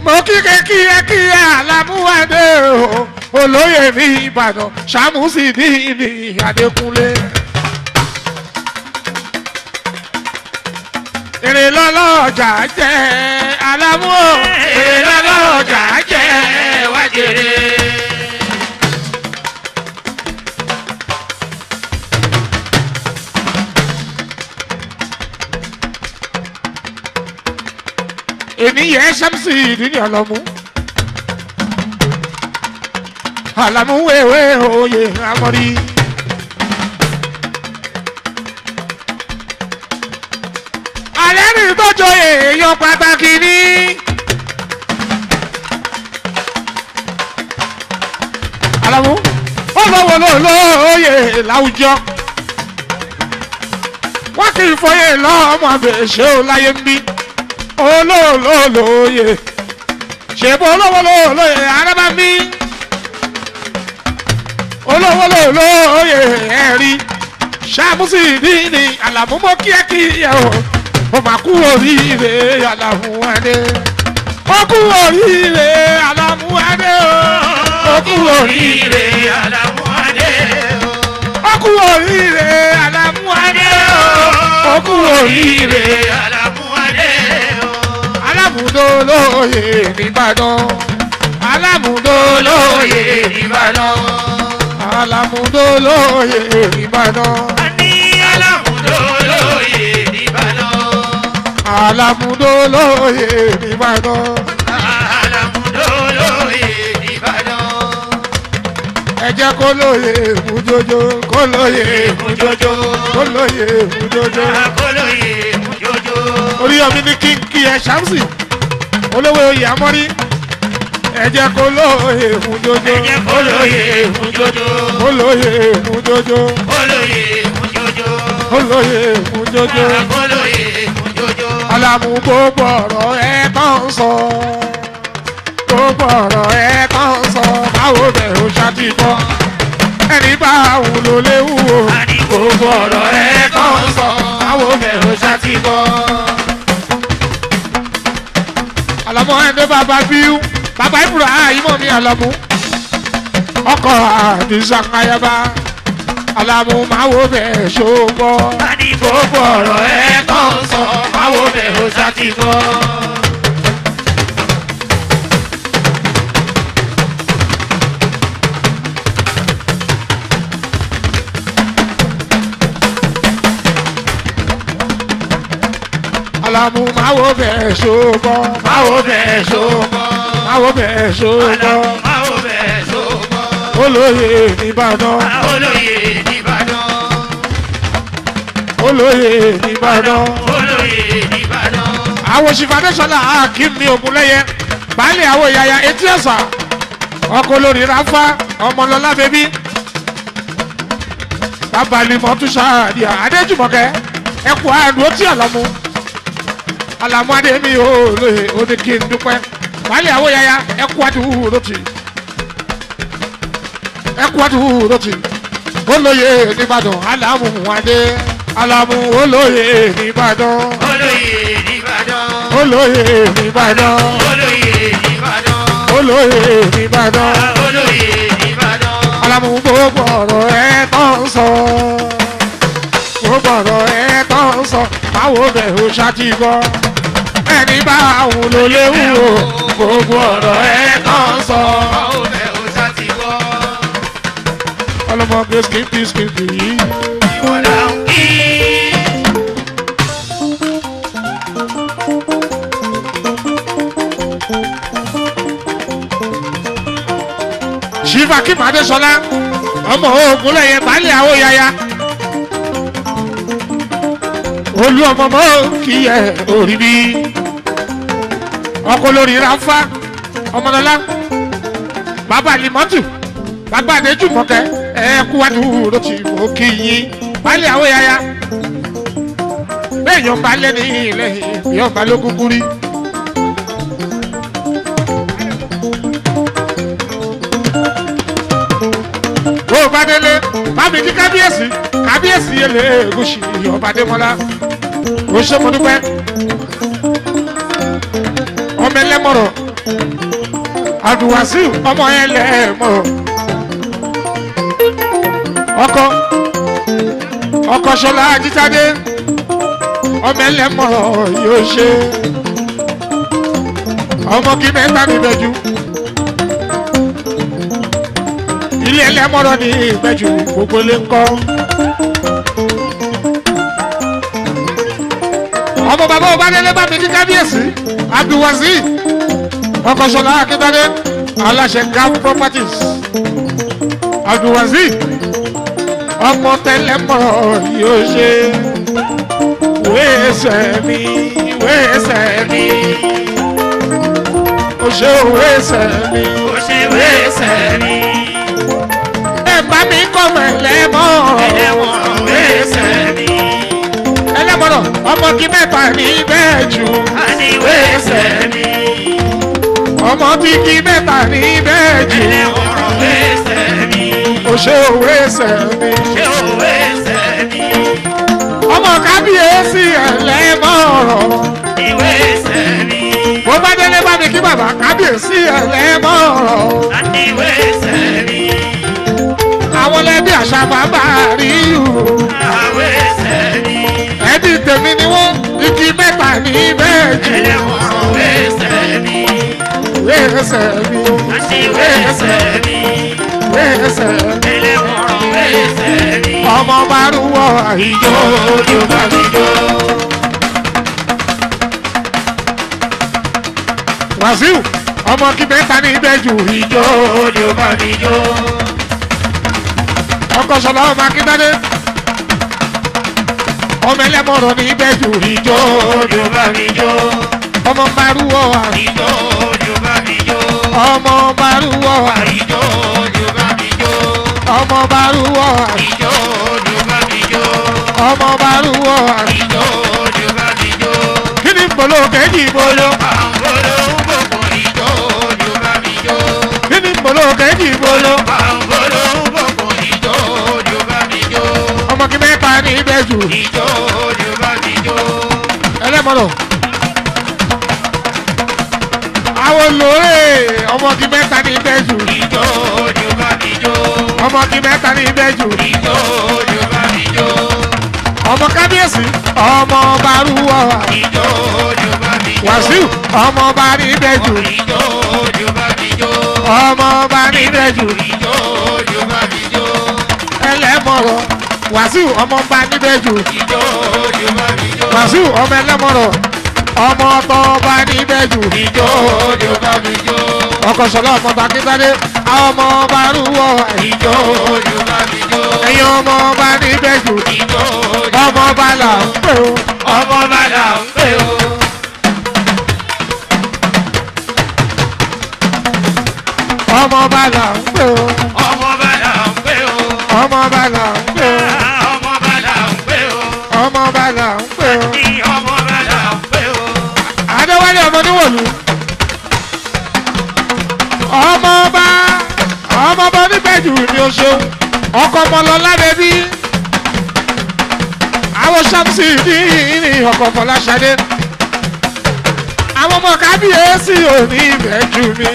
mo kíkẹ́ kíyẹ́ kíyẹ́ alámúwádé o olóyè ní ìbàdàn sàmúsì ní ní adékúnlé. èrè lọ́lọ́jà jẹ́ alámú o èrè lọ́lọ́jà jẹ́ wájèrè. ènìyàn ṣàmùsì ìdílé ọlọ́mú. àlàmú wéwé oyè amọ̀rí. alẹ́ ní tọ́jọ́ èèyàn pàtàkì ní. àlàmú ó lọ́wọ́ lóye láwùjọ. wọ́n kì í fọyín lọ́mọ àbẹ̀ṣẹ́ ò láyé ń bí olóòlóòlóye ṣèbó olówólóòlóye arábàmí olówólóòlóye ẹ̀rí ṣàmùsì nínú àlàmúmọ́ kíákíá o ó máa kú oríire àlàmúwádé ó kú oríire àlàmúwádé o ó kú oríire Àlàmúwádé o. ó kú oríire àlàmúwádé o ó kú oríire Àlàmúwádé o. alámùdólóye nìbàdàn alámùdólóye nìbàdàn alámùdólóye nìbàdàn A ní Alámúdólóyè nìbàdàn. alámùdólóye nìbàdàn Alámúdólóyè nìbàdàn. ẹ jẹ́ kó lóye mújójó kó lóye Èmújójó. kó lóye mújójó Akólóyè èmújójó. orí ọmọ ní kínkí ẹ ṣàmùsì olówó oyè amọ́rí ẹ jẹ́ kó lóye mújójó Ẹ jẹ́ kólóyè èmújójó. kó lóye mújójó Kólóyè èmújójó. kó lóye mújójó. Akólóyè èmújójó. alamu gbogbo ọ̀rọ̀ ẹ kàn sọ gbogbo ọ̀rọ̀ ẹ kàn sọ báwo bẹ̀ ó ṣàtìkọ́ ẹni bá òun ló léwu o A ní gbogbo ọ̀rọ̀ ẹ kàn sọ. báwo bẹ̀ ó ṣàtìkọ́. alamu ẹni bàbá bíú bàbá ìbúra ìmọ̀ mi alamu ọkọ̀ àdìsá ayaba alamu máa wo bẹ̀ ṣògbọ́ A ní gbogbo ọ̀rọ̀ ẹ kàn sọ. Báwo bẹ̀ ó ṣàtìkọ́. alamu máa wo bẹ̀ ṣògbọ́ máa wo bẹ̀ ṣògbọ́ máa wo bẹ̀ ṣògbọ́ Báwo bẹ̀ ṣògbọ́. olóyè nìbàdàn Olóyè nìbàdàn. olóyè nìbàdàn Olóyè nìbàdàn. àwọn òṣìfàdésọlá akínní ogunlẹyẹ baálé àwọn ìyáya etí ẹsà ọkọ olórí rafa ọmọlọlá bẹbí babalimọtúnṣà àdìyà adéjùmọkẹ ẹkọ àdúró tí àlọmú alamu adémi olóyè oníkì ń dúpẹ́ baálé àwọn ìyáya ẹkọ àdúró tì ẹkọ àdúró tì olóyè nìbàdàn alamu adé alamu olóyè nìbàdàn Olóyè nìbàdàn. olóyè nìbàdàn Olóyè nìbàdàn. olóyè nìbàdàn Olóyè nìbàdàn. alamu gbogbo ọ̀rọ̀ ẹ tán sọ gbogbo ọ̀rọ̀ ẹ tán sọ báwo bẹ̀ ó ṣàtìgbọ́ ẹni bá àwọn ló léwu o gbogbo ọ̀rọ̀ ẹ tán sọ Báwo bẹ̀ ó ṣàtìkọ́. ọlọmọge skipi skipi yìí Ìwọ̀n là ń kí. ṣífà kí màdé sọlá ọmọ ogun lẹyẹ baálé àwọn yaya olú ọmọ mọ kí ẹ orí bí ọkọ lórí ráfá ọmọdọlá bàbá limọtù bàbá adéjúmọkẹ ẹ kú wá dúró tì mọ kí yín baálé àwọn yaya bẹ́ẹ̀ yọ̀ọ́ balẹ̀ ní ilẹ̀ yọ̀ọ́ balẹ̀ kúkú rí. bó o bá délé bámi kí kábíyèsí kábíyèsí yẹlẹ egúsì ọba adémọlá o ṣe mo dúpẹ́ ọmọ ẹlẹ́mọ̀rọ̀ abdulwasiu ọmọ yẹn lẹ́ẹ̀mọ́ ọkọ ọkọ ṣọlá ajítáde ọmọ ẹlẹ́mọ̀ yóò ṣe ọmọ kí mẹ́ta níbẹ̀jú ilé ẹlẹ́mọ̀rọ̀ ní ìbẹ̀jú gbogbo lè ń kọ́. ọmọ bàbá ọbadẹ́lẹ́ bá mi ní kábíyèsí abdulwazi ọkọ̀ṣọ́lá akíntadé aláṣẹ gap properties abdulwazi ọmọ tẹlẹmọ̀rọ̀ yóò ṣe wéèsẹ̀ mi wéèsẹ̀ mi ó ṣe wéèsẹ̀ mi ó ṣe wéṣẹ̀ mi. ẹ bá mi kọ́ mọ̀ ẹlẹ́mọ̀rọ̀ ẹlẹ́wọ̀n wéṣẹ̀ mi. ẹlẹ́mọ̀rọ̀ ọmọ kí mẹ́fà ní bẹ́ẹ̀ jù a ní wéṣẹ̀ mi. ọmọ tí kí mẹ́fà ní bẹ́ẹ̀ jù ẹlẹ́wọ̀n wéṣẹ̀ mi. ó ṣe wéèsẹ̀ mi. ṣé ó wéṣẹ̀ mi. ọmọ kábíyèsí ẹlẹ́mọ̀rọ̀ ní wéṣẹ̀ mi. bó bá délé bá mi kí bàbá kábíyèsí ẹlẹ́mọ̀rọ̀ a ní wéṣẹ̀ mi. àwọn lẹ́bí àṣà bàbá rí o a wéṣẹ̀ mi. ẹbí tèmi ni wọ́n igi mẹ́ta ní bẹ́ẹ̀ jù ẹlẹ́wọ̀n wéṣẹ̀ mi. wéèsẹ̀ mi a ní wéṣẹ̀ mi. wéèsẹ̀ mi ẹlẹ́wọ̀n wéṣẹ̀ mi. ọmọ márùwọ̀ àìjọ ojú bá mi jó. wàsíù ọmọ kí mẹ́ta ní bẹ́ẹ̀ jù ìjọ ojú bá mi jó. ọkọ̀ sọ̀lá ọmọ akíndádé ọmọ ẹlẹ́mọ̀rọ̀ ní bẹ́ẹ̀ jù ìjọ ojú bá mi jó. ọmọ márùwọ̀ àìjọ. Ìjó ojú bá mi jó. ọmọ barúwọ Ìjó ojú bá mi jó. ọmọ barúwọ Ìjó ojú bá mi jó. ọmọ barúwọ Ìjó ojú bá mi jó. kí ni polo kejì polo Pàǹgolo ń bòkun ìjó ojú bá mi jó. kí ni polo kejì polo Pàǹgolo ń bòkun ìjó ojú bá mi jó. ọmọ kí mẹ́ta ní ibẹ̀ jù Ìjó ojú bá mi jó. ẹlẹ́mọ̀rọ̀ àwọn olóore ọmọ kí mẹ́ta ní ibẹ̀ jù Ìjó ojú bá mi jó. ọmọ kí mẹ́ta ní ibẹ̀ jù Ìjó ojú bá mi jó. ọmọ kábíyèsí ọmọ barúwọ Ìjó ojú bá mi jó. wàsíù ọmọ bá ní ibẹ̀ jù Ìjó ojú bá mi jó. ọmọ bá ní ibẹ̀ jù Ìjó ojú bá mi jó. ẹlẹ́mọ̀rọ̀ wàsíù ọmọ bá níbẹ̀ jù. Ìjó ojú bá mi jó. wàsíù ọmọ ẹlẹ́mọ̀rọ̀ ọmọ tó bá níbẹ̀ jù. Ìjó ojú bá mi jó. ọkọ̀ sọ̀lá ọmọ takíntadé àwọn ọmọ bá rúwọ́ Ìjó ojú bá mi jó. ẹ̀yin ọmọ bá níbẹ̀ jù. Ìjó ojú ọmọ bá là ń pè ó. ọmọ bàdà ń pè ó. ọmọ bá là ń pè ó. Ọmọ bàdà ń pè ó. ọmọ bá là ń pè ó. Ọmọ bàdà ń pè ó. ọmọ bá là ń pè ó. Ní ọmọ bàdà ń pè ó. adéwálé ọmọ níwòlú. ọmọ bá ọmọ bá níbẹ̀ jù ní oṣù ọkọ̀ ọmọ lọ lábẹ́bí. àwọn ṣàmùsì ní ní ọkọ̀ fọláṣadé. àwọn ọmọ kábíyèsí ò ní ìbẹ̀ jù mí.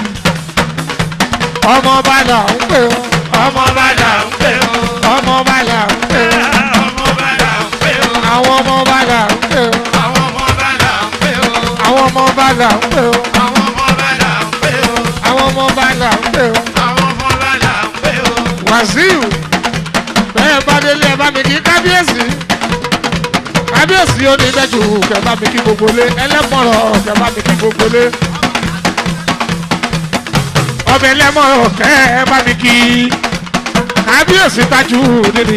ọmọ bá là ń pè ó. Ọmọ bàdà ń pè ó. ọmọ bá là ń pè ó. Ọmọ bàdà ń pè ó. àwọn ọmọ bá là ń pè ó. Àwọn ọmọ bàdà ń pè ó. àwọn ọmọ bá là ń pè ó. Àwọn ọmọ bàdà ń pè ó. àwọn ọmọ bá là ń pè ó. Àwọn ọmọ bàdà ń pè ó. wàsíù bẹ́ẹ̀ bá délé ẹ bá mi kí kábíyèsí kábíyèsí ó ní bẹ́jù kẹ bá mi kí gbogbo lé ẹlẹ́mọ̀rọ̀ kẹ bá mi kí gbogbo lé ọbẹ̀ ẹlẹ́mọ̀rọ̀ kẹ ẹ bá mi kí kábíyèsí tajú nínú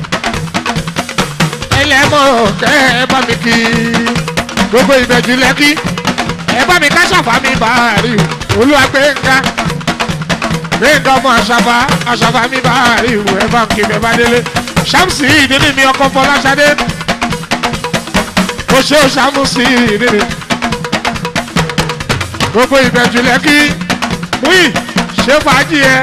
ẹlẹ́mọ̀rọ̀ kẹ ẹ bá mi kí gbogbo ìbẹ̀jù lẹ́kí ẹ bá mi ká ṣàfàmì bàárì olúwàgbẹ̀ngà gbẹ̀ngà ọmọ àṣàfà àṣàfà mi bàárì ìwò ẹ bá ń kí bẹ́ẹ̀ bá délé ṣàmùsì ìdílé mi ọkọ̀ fọláṣadé mo ṣe ṣàmùsì ìdílé gbogbo ìbẹ̀jù lẹ́kí múyì ṣe fàájì ẹ.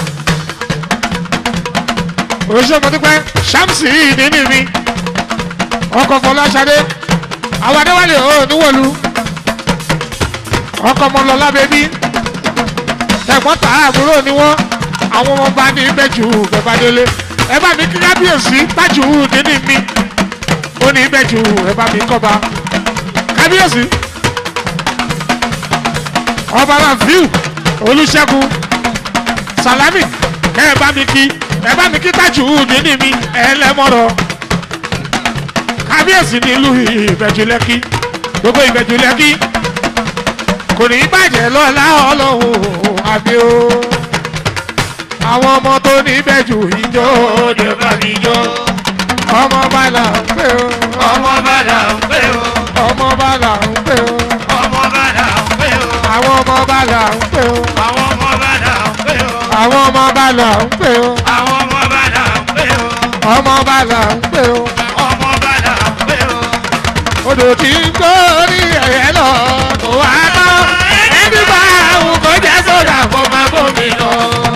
oṣù mọ́tòpẹ́ ṣàmùsì ìdílé mi ọkọ̀ fọláṣadé àwọn adéwálé ò níwọ̀lú ọkọ̀ ọmọlọ́lá bẹ́bí ẹ̀gbọ́n tà àbúrò ni wọ́n àwọn ọmọ bá ní ìbẹ́jù bẹ́bá délé ẹ bá mi kí kábíyèsí tájù nínú mi ó ní ìbẹ́jù ẹ bá mi kọ́ba kábíyèsí ọba rafiu olùṣègùn salami ẹ bá mi kí ẹ bá mi kí tájù nínú mi ẹ lẹ́mọ̀rọ̀ kábíyèsí nílùú ìbẹ̀jù lẹ́kí gbogbo ìbẹ̀jù lẹ́kí kò ní bàjẹ́ lọ́la ọlọ́run àbí o àwọn ọmọ tó ní ìbẹ̀jù ìjọ Òde bá mi jó. ọmọ bàlà ń pè o Ọmọ bàdà ń pè ó. ọmọ bàlà ń pè o Ọmọ bàdà ń pè ó. àwọn ọmọ bàlà ń pè o Àwọn ọmọ bàdà ń pè ó. àwọn ọmọ bàlà ń pè o Àwọn ọmọ bàdà ń pè ó. ọmọ bàlà ń pè o Ọmọ bàdà ń pè ó. odò tí ń gbórí ẹ̀yẹ lọ kò wá tán ẹni bá àwọn kò jẹ́ sódà kó máa bómi lọ.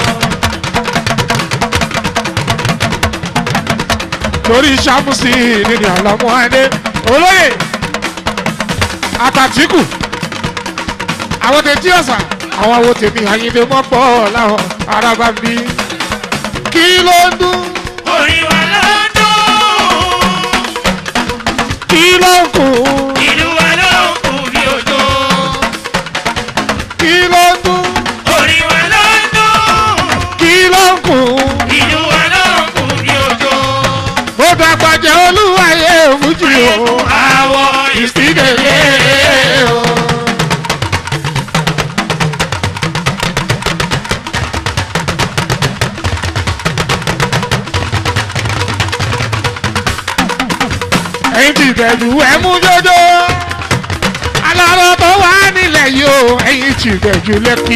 lórí sàmùsì nínú àlọ́mú adé olóyè àtàtìkù àwọn tètè ọ̀sà àwọn àwọn tèmi àyíndé mọ́pọ̀ láwọn arábá bí kí ló ń dún Orin wa ló ń dún. kí ló ń kù Ìlú wa ló ń kú bí òjò. kí ló ń dún Orin wa ló ń dún. kí ló ń kù Ìlú wa ló ń kú bí òjò. mo dàgbàjẹ́ olúwayé fújì o Àwọ̀ ìsídẹ̀lẹ́ o. ẹ̀yin ti bẹ̀rù ẹ̀ mú jọjọ alọ́rọ̀ tó wà nílẹ̀ yìí o ẹ̀yin ti bẹ̀rù lẹ́kì.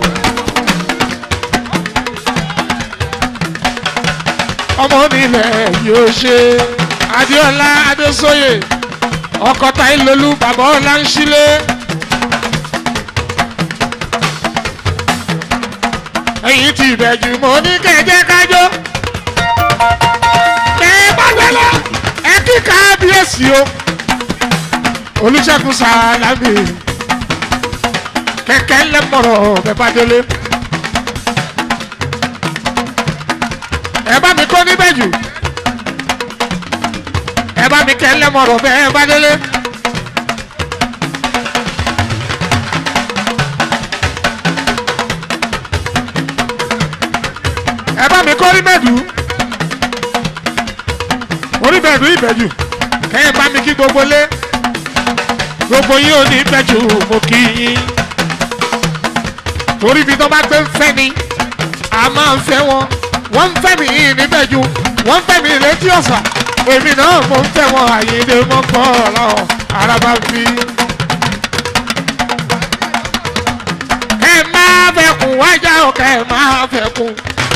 ọmọ nílẹ̀ yóò ṣe adéọlá adésóyè ọkọ táìlólú bàbá ọlá ń sílé. ẹ̀yin ti bẹ̀jù mọ́ ní kẹ̀jẹ́ kájọ́. ẹ bá gbẹ́lọ́ ẹ kí kábíyèsí o. olùṣègùn sàlámì kẹ̀kẹ́ lẹ́mọ̀rọ̀ bẹ́ẹ̀ bá délé. ẹ bá mi kó níbẹ̀ jù ẹ bá mi kẹ́ lẹ́mọ̀rọ̀ bẹ́ẹ̀ bá délé. ẹ bá mi kó níbẹ̀dù oníbẹ̀dù ìbẹ̀jù kẹ́ ẹ bá mi kí gbogbo lé gbogbo yín ò ní ìbẹ̀jù mo kí yín torí ibi tó bá gbé ń fẹ́ ni a máa ń fẹ́ wọn wọ́n ń fẹ́ mi níbẹ̀ ju wọ́n ń fẹ́ mi létí ọ̀sà èmi náà mo ń fẹ́ wọn àyèdè mọ́ pọ̀ lọ́wọ́ araba fi. kẹ́ ẹ máa fẹ́ kún wájà o kẹ́ ẹ máa fẹ́ kún.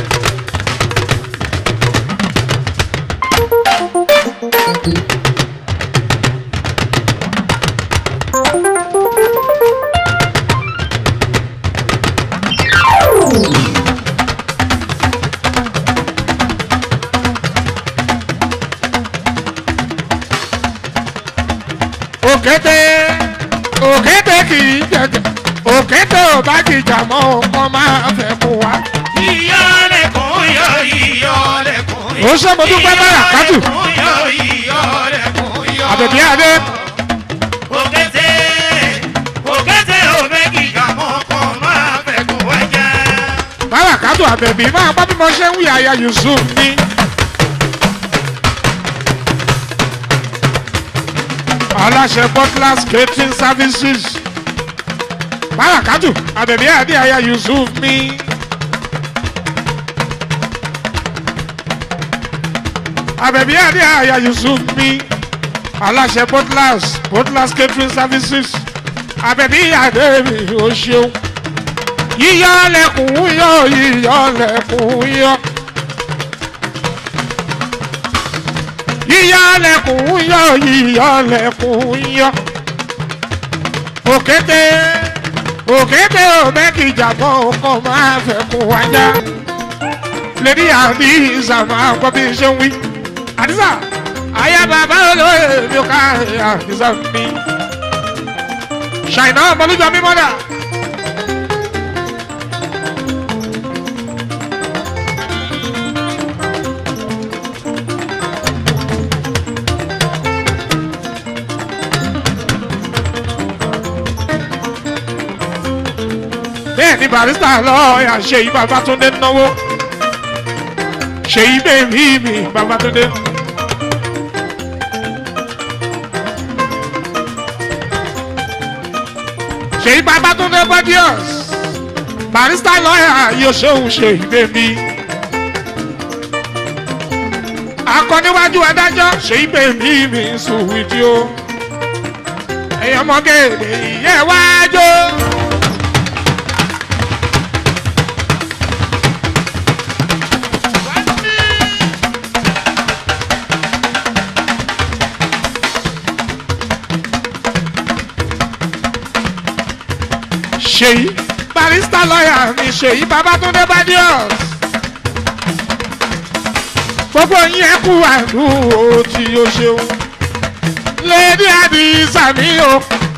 òkété òkété kì í jẹjẹ òkété ò bá jìjà mọ́ ọkọ máa fẹ́ kún wa. Ìyọ́lẹ̀kùn yọ ìyọ́lẹ̀kùn yọ. ó ṣe mo dúpẹ́ báyà kájù Ìyọ́lẹ̀kùn yọ ìyọ́lẹ̀kùn yọ. àbẹ̀bí adé Òkété òkété òbẹ́kì kàmọ́ kan máa fẹ́ kó wájà. báyà kájù àbẹ̀bí máa bá bí mo ṣe ń wí àyà yusuf ní. aláṣẹ butler's catering services báyà kájù àbẹ̀bí adé àyà yusuf ní. àbẹ̀bí adé àyà yusuf ní. aláṣẹ butler's butler's catering services àbẹ̀bí adé mi ò ṣeun yíyọ lẹkùn yọ yíyọ lẹkùn yọ. yíyọ lẹkùn yọ yíyọ lẹkùn yọ. òkété òkété òmẹ́kìjàmọ́ ọkọ̀ máa fẹ́ kún wájà. lèdi àdìsá máa gbọ́ bí n ṣe ń wí. àdìsá Aya bàbá olóyè mi ò ká àdìsá mi. Ṣàìná ọmọlújọ mi mọ́dà. bẹ́ẹ̀ ni barista lọ́ọ̀yà ṣèyí babatunde náwó ṣèyí bèbí mi babatunde. ṣèyí babatunde badius barista lọ́ọ̀yà yóò ṣóhun ṣèyí bèbí. akọ́níwájú adájọ́ ṣèyí bèbí mi sùn wíjí o ẹ̀yọ́ mọ́gẹ́rẹ́ ìyẹn wájú. ṣèyí barista lọ́yà mi ṣèyí babatunde badius gbogbo yín ẹ kú àdúró tí o ṣeun lady adisa mi o.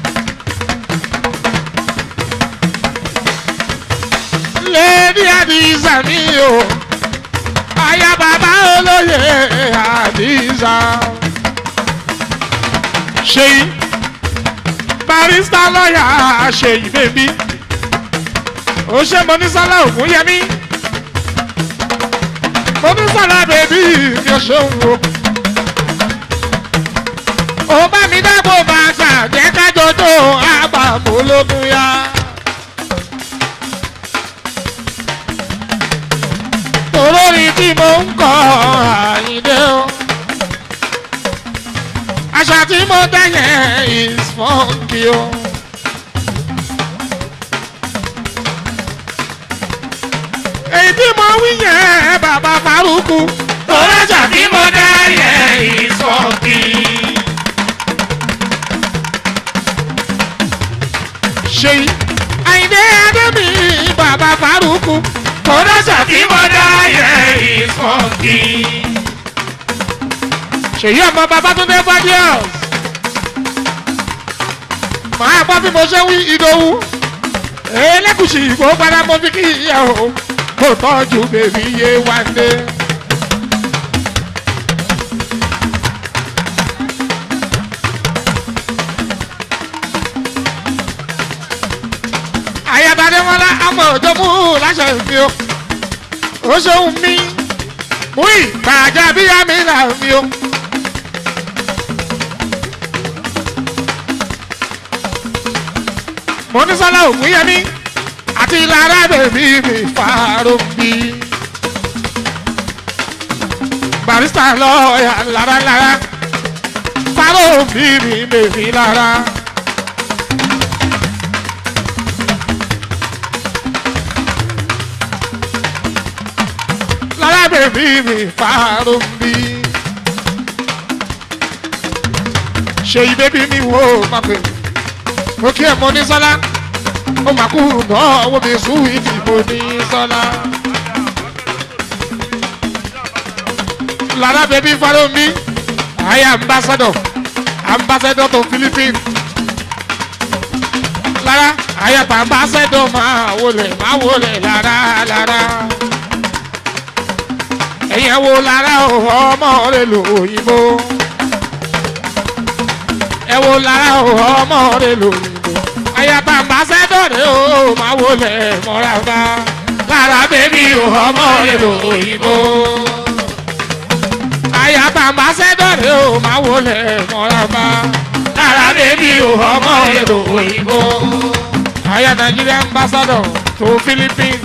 lady adisa mi o aya bàbá olóyè adisa ṣèyí barista lọ́yà ṣèyí bèbí ó ṣe mọ́nísálà ògúnyẹmí mọ́nísálà bèbí mi ò ṣeun o. ó bá mi dábò bàtà jẹ́ kájọjọ́ àbàmúlógún yá. olórin tí mo ń kọ àyíndé o àṣà tí mo dá yẹn is funky o. èyí tí mo wí yẹn bàbá faruku. Tọ́lájà tí mo dá yẹn ìsọ̀kì. ṣèyí àyìndé adébí bàbá faruku. Tọ́lájà tí mo dá yẹn ìsọ̀kì. ṣèyí ọmọ babatunde fadius. màá gbọ́ bí mo ṣe wí ìdòwú. elégùsì ìgbò padà mo fi kí ìyá o. kò tọ́jú bèbí yé wá dé. àyàbàdé wọn lá àmọ̀ òjò mú láṣẹ mi o. ó ṣeun mi mú ìgbàjà bíyá mi là mi o. mo ní sọ́lá ògúnyẹmí àti lára bèbí mi fàárọ̀ bí. barista lọ́ọ̀yà lára lára fàárọ̀ bí mi bèbí lára. lára bèbí mi fàárọ̀ bí. ṣe ìbébí mi wò ó má pè mí mo kí ẹ mọ ní sọlá ó máa kú náà owó mi sùn ìdí mo ní sọlá. lára bẹbí fọlọ́ mi àyà ambassador ambassador to philippines lára àyà tó ambassador máa wọlé máa wọlé lára lára ẹ̀yẹ̀ wo lára ọmọ rẹ̀ lóyìnbó ẹ wo lára ọmọ rẹ lóyìnbó ayaba ambassador rẹ o máa wọlé mọ́ra bá lára bẹ́bí ọmọ rẹ lóyìnbó ayaba ambassador rẹ o máa wọlé mọ́ra bá lára bẹ́bí ọmọ rẹ lóyìnbó aya Nigeria ambassador to Philippines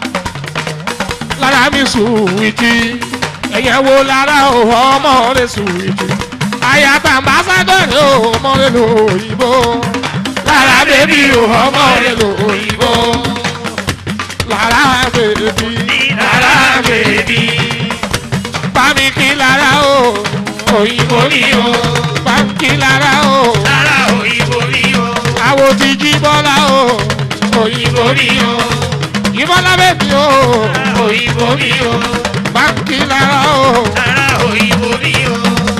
lára mi sùwìtì ẹ̀yẹ̀ wo lára ọmọ rẹ sùwìtì àyàtà ambassadọ̀rì ò mọ̀rẹ́ lóyìnbó lára bèbí ò mọ̀rẹ́ lóyìnbó lára bèbí Lára bèbí. bámi kí lára o òyìnbó ni o bámi kí lára o Lára òyìnbó ni o. àwo ti jí bọ́lá o òyìnbó ni o ìbọ́lá bèbí o Òyìnbó ni o. bámi kí lára o Lára òyìnbó ni o.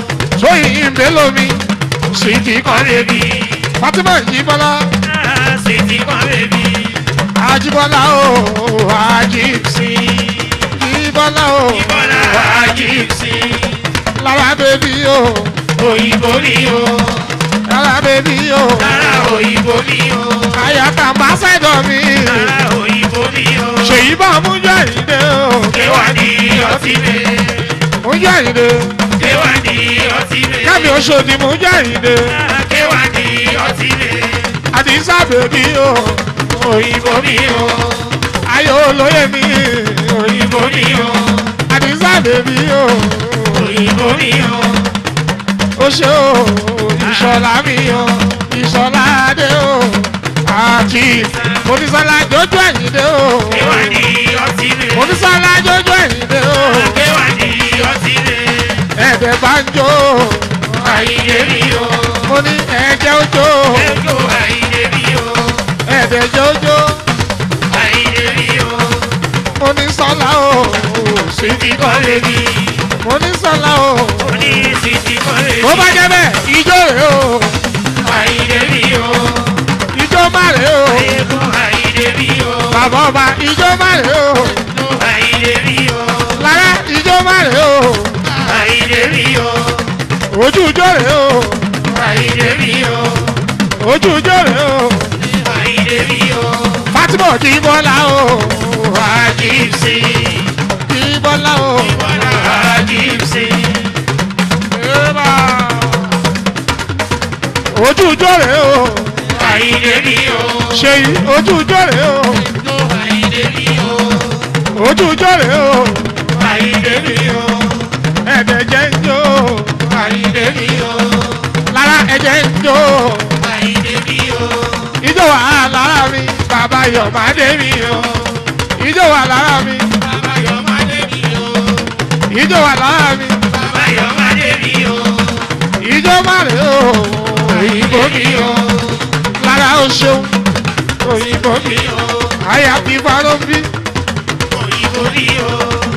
tóyìn ìbélómi Sweetie kan bèbí. fatima ìjìbọlá Sweetie kan bèbí. àjìbọlá o àjìbsí ìjìbọlá o Ìbọ̀lá àjíǹsì. lára bèbí o Òyìnbó ni o. lára bèbí o Lára òyìnbó ni o. àyàtà ambassador mi Lára òyìnbó ni o. ṣèyí bá mújọ ìdè o Kéwà ní ọtí lé. mújọ ìdè Kéwà ní ọtí lé. kámi oṣòdì mújọ ìdè Kéwà ní ọtí lé. àdìsá bèbí o Òyìnbó ni o. ayò olóyè mi Òyìnbó ni o. àdìsá bèbí o Òyìnbó ni o. ó ṣe o ìṣọ̀lá mi o ìṣọ̀lá adé o àti onísọ́lá jójú ẹ̀yìndé o Kéwà ní ọtí lé. onísọ́lá jójú ẹ̀yìndé o Kéwà ní ọtí lé. ẹ̀ẹ́dẹ̀ bá ń jó Àyìnlé mi o. mo ní ẹ̀ẹ́jẹ́ ó jó Ẹjọ́ àyìnlé mi o. ẹ̀ẹ́dẹ̀ jẹ́ ó jó Àyìnlé mi o. mo ní sọ́lá o Sweetie kan bèbí. mo ní sọ́lá o Oní sweetie kan bèbí. bó bá jẹ́ bẹ́ẹ̀ ijó rèé o Àyìnlé mi o. ijó má rèé o Ẹ̀kọ́ àyìnlé mi o. bàbá ọba ijó má rèé o Ẹ̀kọ́ àyìnlé mi o. lára ijó má rèé o Àyìnlé mi o. ojú ijó rèé o Àyìnlé mi o. ojú ijó rèé o Àyìnlé mi o. Fatima kì í bọ́lá o Àjíǹsì. kì í bọ́lá o. Bọ́lá àjíǹsì. Eba. ojú ijó rèé o Àyìnlé mi o. ṣèyí ojú ijó rèé o Àyìnlé mi o. ojú ijó rèé o Àyìnlé mi o. ẹ̀dẹ̀ jẹ́ ń jó Àyìnlé mi o. lára ẹ̀jẹ̀ ń jó Àyìnlé mi o. ijó wà lára mi bàbá Yọ̀mádé mi o ijó wà lára mi Bàbá Yọ̀mádé mi o. ijó wà lára mi Bàbá Yọ̀mádé mi o. ijó má rèé o òyìnbó mi o lára o ṣeun òyìnbó mi mi o. àyà fi farọ́ bí Òyìnbó mi o.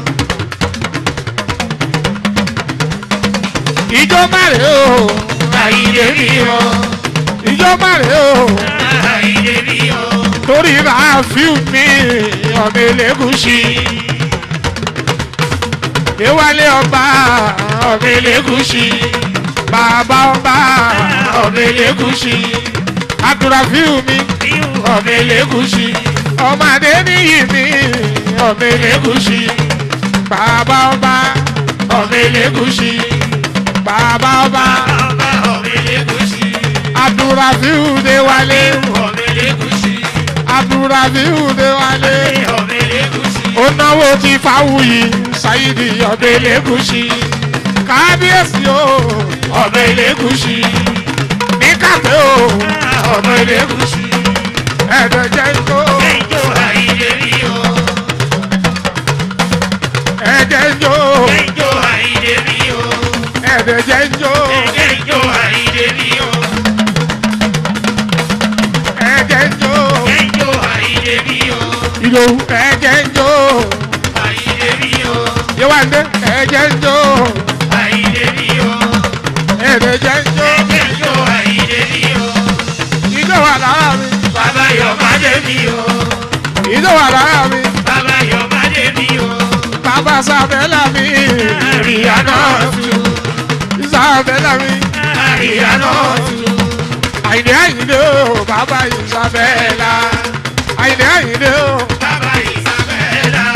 ijó má rèé o Àyìnlé mi o. ijó má rèé o. Àyìnlé mi o. torí ràáfíù mi ọmọ elégùsì ìwálé ọba ọmọ elégùsì bàbá ọba ọmọ elégùsì abdulrafiu mi ọmọ elégùsì ọmọdé níyì mi ọmọ elégùsì bàbá ọba ọmọ elégùsì bàbá ọba Bàbá ọmọ Elégùṣì. abdulrafiu déwálé Ọmọ Elégùṣì. abdulrafiu déwálé. Ọmọ Elégùṣì. ó náwó ti fáwùyí ṣáyídì ọbẹ̀ elégùsì kábíyèsí o ọbẹ̀ elégùsì ní kàfé o ọbẹ̀ elégùsì ẹ̀dẹ̀ jẹ́ ijó Ẹjọ́ Àyìnlé mi o. ẹ̀dẹ̀ ijó Ẹjọ́ Àyìnlé mi o. ẹ̀dẹ̀ jẹ́ ijó Ẹjọ́ Àyìnlé mi o. ẹ̀dẹ̀ ijó Ẹjọ́ Àyìnlé mi o. ìlò ẹ̀dẹ̀ ijó Àyìnlé mi o. yéwàndé ẹ̀dẹ̀ ijó Àyìnlé mi o. ẹ̀dẹ̀ jẹ́ ijó Ẹjọ́ Àyìnlé mi o. ijó wà lára mi Bàbá Yọ̀mádé mi o. ijó wà lára mi Bàbá Yọ̀mádé mi o. bàbá sábẹ́lá mi Àríyànà tù. sábẹ́lá mi. Àríyànà tù. àyìnlé àyìnlé o bàbá ìsàbẹ̀là àyìnlé àyìnlé o Bàbá Ìsàbẹ̀là.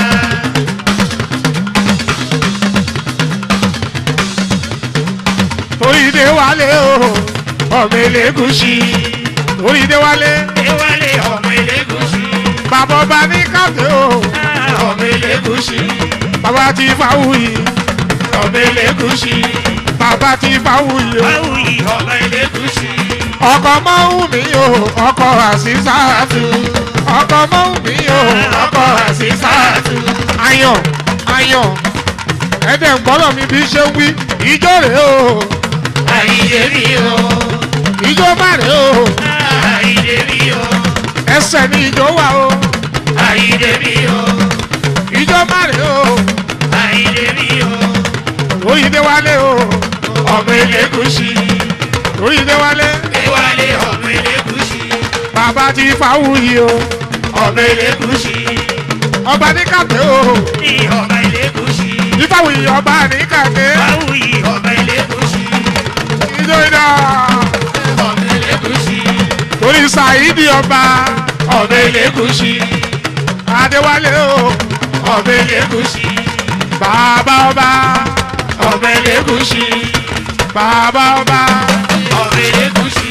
oríire wálé o ọmọ elégùsì oríire wálé Ewálé ọmọ Elégùṣì. bàbá ọba ní káfé o Ọmọ Elégùṣì. bàbá ti fáwùyí Ọmọ Elégùṣì. bàbá ti fáwùyí o Báwùyí ọmọ Elégùṣì. ọkọ mọ́hún mi o ọkọ àṣìṣàtù ọkọ mọ́hún mi o ọkọ àṣìṣàtù ayọ̀ ayọ̀ ẹ̀dẹ̀ ń gbọ́dọ̀ mi bí ṣe ń wí ìjọ rèé o Àyìnlé mi o. ìjọ má rèé o. Àyìnlé mi o. ẹsẹ̀ ní ìjọ wà o Àyìnlé mi o. ìjọ má rè o Àyìnlé mi o. oyinde wálé o ọmọ elégùsì. orí ilé wálé Déwálé ọmọ elégùsì. bàbá ti fáwùyí o ọmọ elégùsì. ọba ní kàtẹ́ o ní ọmọ elégùsì. ìfáwùyí ọba ní kàtẹ́ Báwùyí ọmọ elégùsì. ìjọ iná ọmọ elégùsì. torí sàyídì ọba ọmọ elégùsì. adéwálé o ọmọ elégùsì. bàbá ọba ọmọ elégùsì. bàbá ọba ọmọ elégùsì.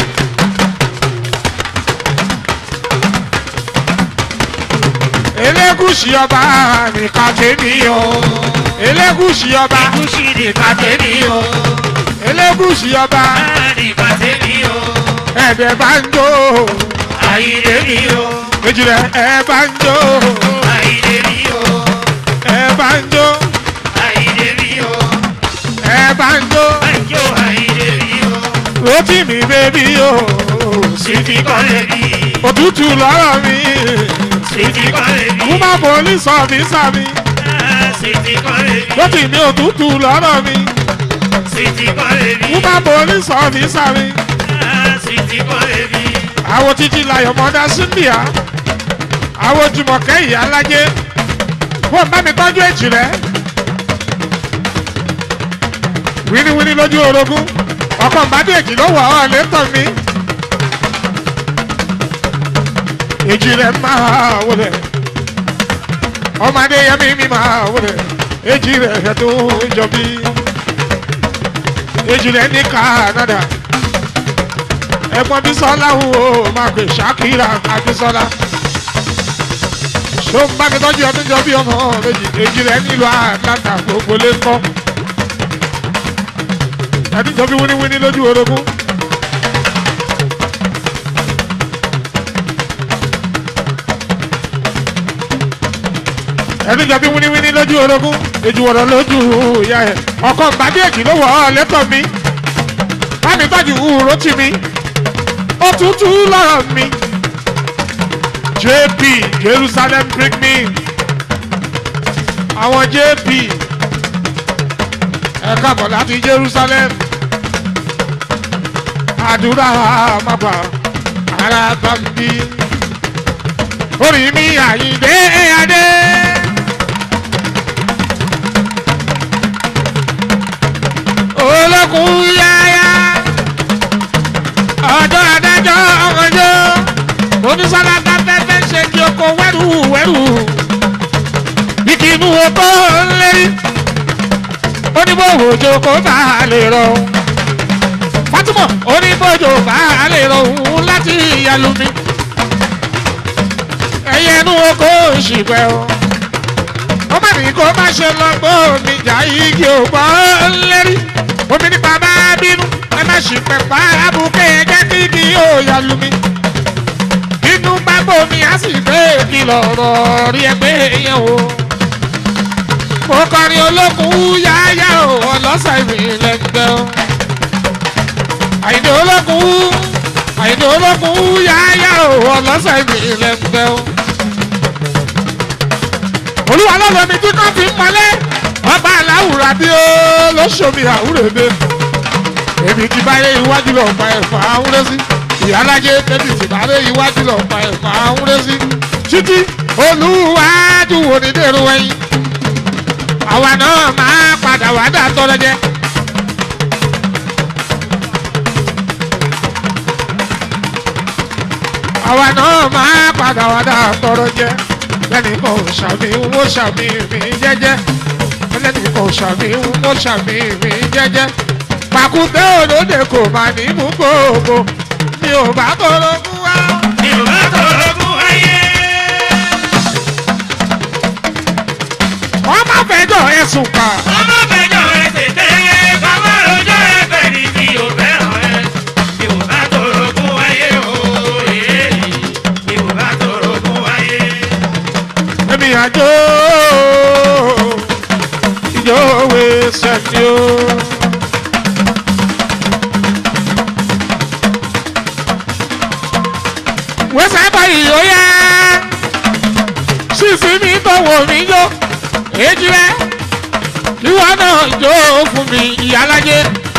elégùsì ọba ní kàtẹ́ mi o elégùsì ọba Elégùsì ní kàtẹ́mí o. elégùsì ọba ní kàtẹ́mí o. ẹ̀dẹ̀ bá ń jó àyílé mi o. ejìlẹ̀ ẹ̀ bá ń jó àyílé mi o. ẹ̀ bá ń jó àyílé mi o. ẹ̀ bá ń jó àjò àyílé mi o. rotí mi bébí o Sìtì kọ́lé mi. òtútù lọ́rọ̀ mi Sìtì kọ́lé mi. kú má bọ́ọ̀lì sọ mí sàmì Sìtì kọ́lé mi. rotí mi òtútù lọ́rọ̀ mi Sìtì kọ́lé mi. kú má bọ́ọ̀lì sọ mí sàmì Sìtì kọ́lé mi. àwọn títí layọ̀ mọ́dá síbíà àwọn jùmọ̀kẹ́ ìyá alájẹ́ wọ́n bá mi tọ́jú èjì rẹ̀ wíníwíní lójú orogún ọkọ̀ nbádé èjì ló wọ̀ ọ́ létọ̀ mi èjì rẹ̀ máa wọlé ọmọdé yẹmí mi máa wọlé èjì rẹ̀ tó jọ bí èjì rẹ̀ ní Canada ẹ̀gbọ́n Bísọ́lá wo máa pè Ṣakira Abísọ́lá ṣó ń bá mi tọ́jú ọdún jọ bí ọmọ méjì èjì rẹ̀ nílùú Atlanta gbogbo lé ń kọ́ ẹdún jọ bí wíníwíní lójú orogún. ẹdún jọ bí wíníwíní lójú orogún èjì wọ̀rọ̀ lójú ìyá ẹ̀ ọkọ̀ gbàdéèkì ló wọ̀ ọ́ lẹ́tọ̀ mi bá mi tọ́jú ùró tì mí òtútù lọ́rọ̀ mi. JP Jerusalem bring me. Àwọn JP ẹ káàbọ̀ láti Jerusalem. Àdúrà máa ara bá ń bí. Orí mi àyíndé adé. Olókùn yáyá ọjọ́ adájọ́ ọmọdé onísàlágà fẹ́fẹ́ ṣe kí oko wẹ́rù wẹ́rù igi inú oko lérí oníbòwòjò kò bá a lè rọ Fatima oníbòjò bá a lè rọ òun láti ìyàlú mi ẹyẹ inú oko ṣìpẹ́ o ọmọ mi kò má ṣe lọ gbọ́ mi jà igi òpó lérí omi nípa bá bínú ẹ má ṣì pẹ̀pá abúké ẹjẹ́ kí kí yóò yà lù mí. inú bá bomi á sì gbé ìkìlọ̀ ọ̀rọ̀ rí ẹgbẹ́ yẹn o. mo kọrin olókùn yáyá o ọlọ́sà ìrìnlẹ̀ gbẹ o. àyìnbó olókùn àyìnbó olókùn yáyá o ọlọ́sà ìrìnlẹ̀ gbẹ o. olúwa lọ́lọ́ mi tí kò fi ń mọ́lẹ́ ọba aláwùrà bí ó lóṣòmí àwúrẹ́bẹ èmi ti báyé iwájú lọ pa ẹ̀fà àwúrẹ́ sí ìyálájẹ tẹ́bí ti báyé iwájú lọ pa ẹ̀fà àwúrẹ́ sí títí olúwájú wo ni dèrò ẹyin àwa náà máa padà wá dà tọrọ jẹ. àwa náà máa padà wá dà tọrọ jẹ lẹ́nu kan ò ṣàmì wó ṣàmì mi jẹ́jẹ́ lẹ́nu kan ò ṣàmì wó ṣàmì mi jẹ́jẹ́ pàkúté òdòdó kò má ní mú gbogbo mi ò bá tọrọ fún wa. mi ò bá tọrọ fún ayé. wọ́n má fẹjọ́ ẹ̀sùn kà. ọmọ fẹjọ́ ẹ tètè bàbá rojọ́ ẹ fẹ́ ni mi ò fẹ́ràn ẹ. mi ò bá tọrọ fún ayé o. èé, mi ò bá tọrọ fún ayé. èmi àjò ìjọ òwe sẹ́ni o. wẹ́sẹ̀ báyìí ó yá sísí mi tọ̀wọ̀ mi yó èjì rẹ̀ ìwọ náà jó fún mi ìyálájẹ́.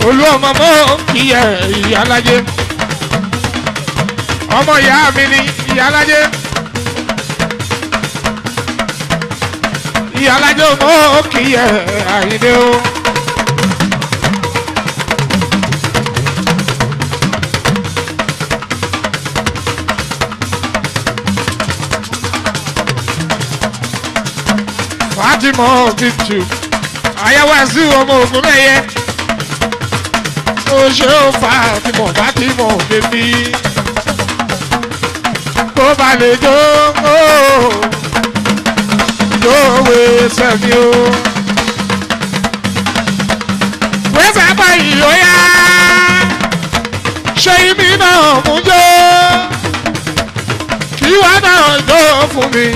olú ọmọ mọ́ kí ẹ ìyálájé ọmọ ìyá mi ni ìyálájé ìyálájé mọ́ kí ẹ àyíndé o. fatima bintu àyẹ̀wò ẹ̀sìn ọmọ ògùn mẹ́yẹ ó ṣe ó fatima fatima bèbí kó ba lè jó ó lóòwe sẹ́mi o. wẹ́sẹ̀ báyìí ó yá ṣé ibi náà mú jó kí wá náà jó fún mi.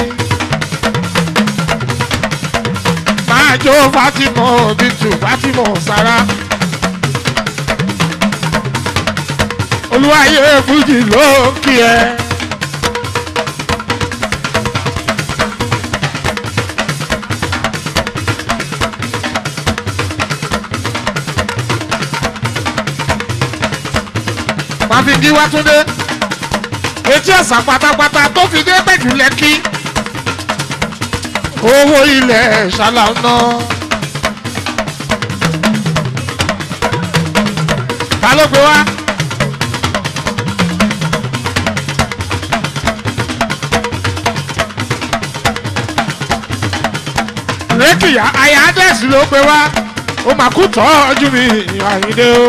máa jó fatima bintu fatima sara. olúwayé fújì ló ń kí ẹ. máa fi díwá túndé etí ọ̀sán pátápátá tó fi dé pẹ̀jù lẹ́kí owó ilẹ̀ ṣàlànà. ta ló gbé wá. rékìyà àyà adẹ́sì ló gbé wá ó mà kú tọ́jú mi àyíndé o.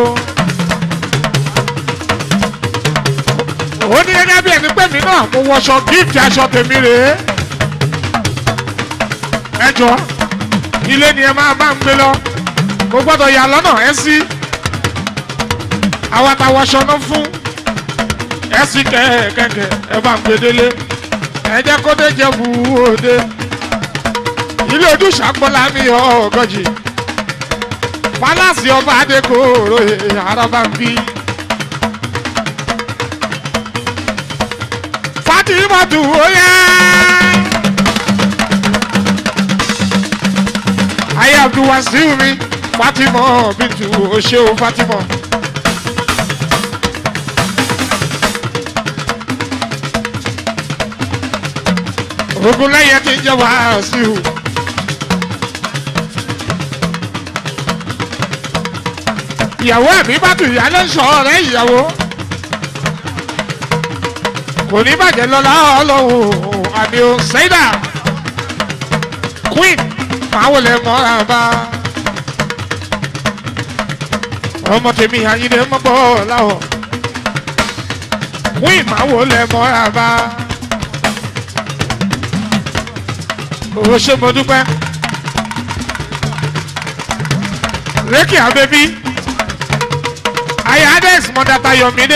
ó ní gẹ́gẹ́ bí ẹni pé mi náà mo wọṣọ gíìtì aṣọ tèmi rèé ẹ jọ ilé ni ẹ máa bá ń gbé lọ mo gbọ́dọ̀ yà lọ́nà ẹ sí àwọn àtàwọ̀ṣọ náà fún ẹ sí kẹ̀kẹ́ ẹ bá ń gbé délé ẹ jẹ́ kó dé jẹ́ bu òde ilé ojúṣàpọ̀lá mi ọ̀gọ́jì pálásì ọba adékòrò àràbà ń bí. fatimatu oya. ayé abdulwasiu mi fatima bintu oṣeo fatima. ogunlẹ́yẹ ti jẹ́ wàásù. ìyàwó ẹ̀mí bá tù ìyá lẹ́sọ̀ ọ̀rẹ́ ìyàwó. kò ní bàjẹ́ lọ́la ọlọ́run àmì ò sẹ́dà queen máa wọlé mọ́ra bá. ọmọ tèmi àyíndé mọ́ bọ́ láwọ̀ queen máa wọlé mọ́ra bá. owó ṣe mo dúpẹ́. rékì àbẹ́bí ayé ades mọ́dàtà yọ̀mídé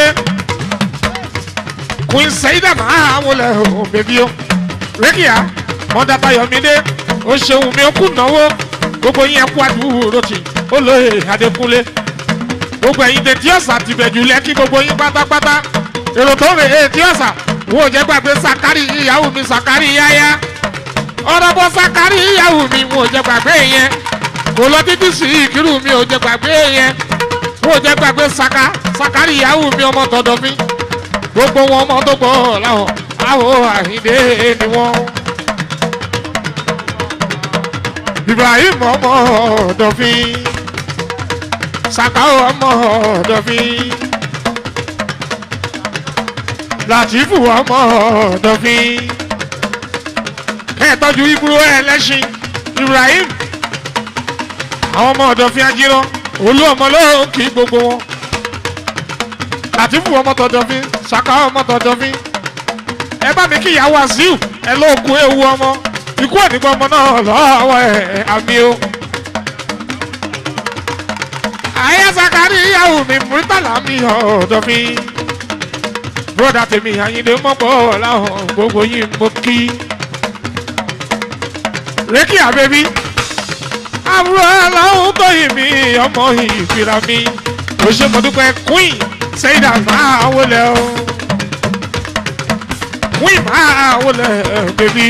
queen sẹ́yìdà máa wọlé o bẹ́bí o rékì à mọ́dàtà yọ̀mídé ó ṣeun mi ó kú náwó gbogbo yín ẹkú àdúró tì ó lóye adékúnlé gbogbo ẹ̀yin tẹ tí ọ̀sà ti bẹ̀jù lẹ́kí gbogbo yín pátápátá èrò tó rè é tí ọ̀sà wo jẹ́ gbàgbé sakari ìyàwó mi sakari yáyá ọ̀rọ̀ bọ́ sakari ìyàwó mi wo jẹ́ gbàgbé yẹn kò lọ títí sí ìkírù mi ò jẹ́ gbàgbé yẹn wo jẹ́ gbàgbé saka sakari ìyàwó mi ọmọ tọ̀dọ̀ mi gbogbo wọn ọmọ tó gbọ́ láwọn àwọ̀ àhìndé ni wọ́n. ibrahim ọmọ ọdọfin sakao ọmọ ọdọfin latifu ọmọ ọdọfin kẹtọjú ibùdó ẹlẹsìn ibrahim àwọn ọmọ ọdọfin ajírọ olú ọmọ lóhùn kí gbogbo wọn latifu ọmọ tọdọfin sakao ọmọ tọdọfin ẹ bá mi kí ìyá wàsíù ẹ lóòkù ewu ọmọ ikú ẹ̀nìgbọ́n ọmọ náà lọ́wọ́ ẹ̀ àmì o. ayé sakari ìyàwó mi murtala mi ọ̀dọ̀ mi. broda tèmi àyìnlé mọ́pọ̀ láwọn gbogbo yìí mo kí. rékì àbẹ́bí àbúrò aláwọ̀ tó yìí mi ọmọ ìfira mi. ó ṣe mo dúpẹ́ queen sẹ́yìdà máa wọlé o. queen máa wọlé bèbí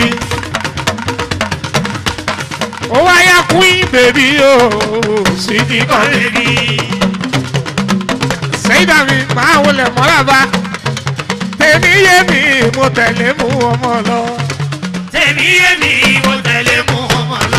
ó wáyà queen baby o sì ti kọ́ baby. sẹ́yìndà mi máa wọlé mọ́lába tèmi yé mi mo tẹ̀lé mú ọmọ lọ. tèmi yé mi mo tẹ̀lé mú ọmọ lọ.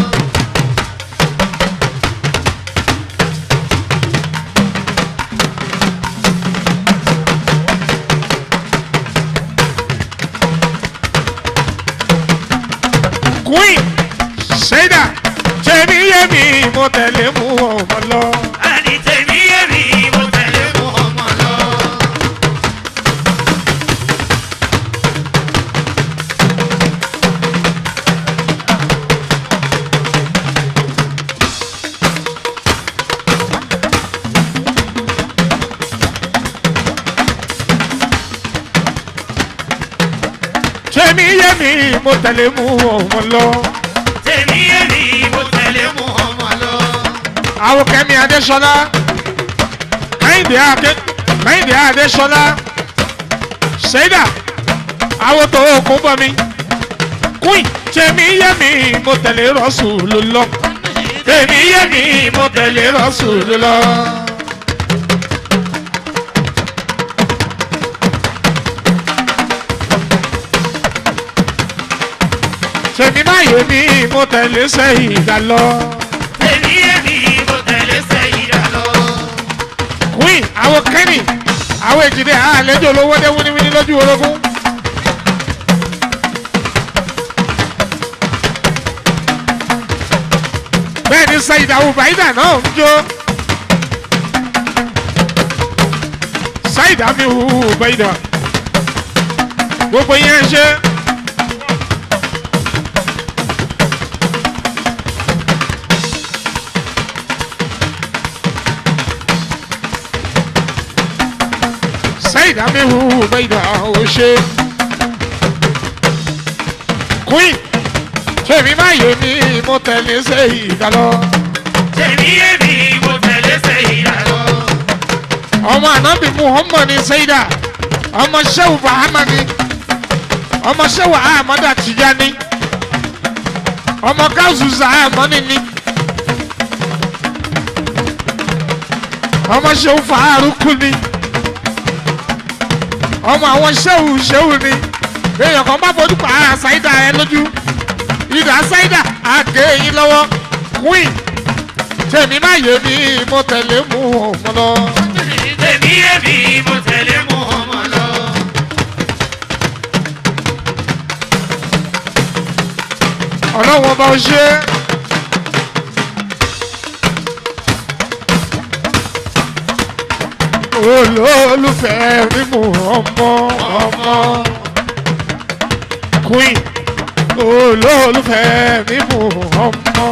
queen sẹ́yìndà tèmi yé mi mo tẹ̀lé mú ọmọ lọ. àní tèmi yé mi mo tẹ̀lé mú ọmọ lọ. tèmi yé mi mo tẹ̀lé mú ọmọ lọ. tèmi yé mi mo tẹ̀lé mú ọmọ lọ. àwọn kẹ́mi adéṣọlá kẹ́hìndé adé kẹ́hìndé adéṣọlá sẹ́yìndà àwọn tó kún bọ́ mi queen tèmi yé mi mo tẹ̀lé rọ́ọ̀sù ló lọ. tèmi yé mi mo tẹ̀lé rọ́ọ̀sù ló lọ. tèmi má yé mi mo tẹ̀lé sẹ́yìn ìdá lọ. tèmi yé mi mo tẹ̀lé sẹ́yìndà lọ. queen àwọn kẹ́nì àwọn èjìdé àlejò olówó dé wíníwíní lójú orogún. bẹ́ẹ̀ ni sayid awubaida náà ń jó. sayid awubaida gbogbo yẹn ṣe. sayid awubaida ò ṣe. queen ṣèmi má yé mi mo tẹ̀lé sayid lọ. tèmi yé mi mo tẹ̀lé sẹ́yìndà lọ. ọmọ anabi muhammad ni sayida ọmọ sehu bahamani ọmọ sehu ahamada tijani ọmọ gawusu zahamani ni ọmọ sehu faharuku ni ọmọ àwọn sehu sehu ni èèyàn kan bá fojú pa ara sayida ẹ lójú ìdá sayida àgé yín lọ́wọ́ queen tèmi má yé mi mo tẹ̀lé mú ọmọ lọ. tèmi yé mi mo tẹ̀lé mú ọmọ lọ. ọlọ́wọ́n bá ń ṣe. olólùfẹ́ mímú ọmọ ọmọ queen olólùfẹ́ mímú ọmọ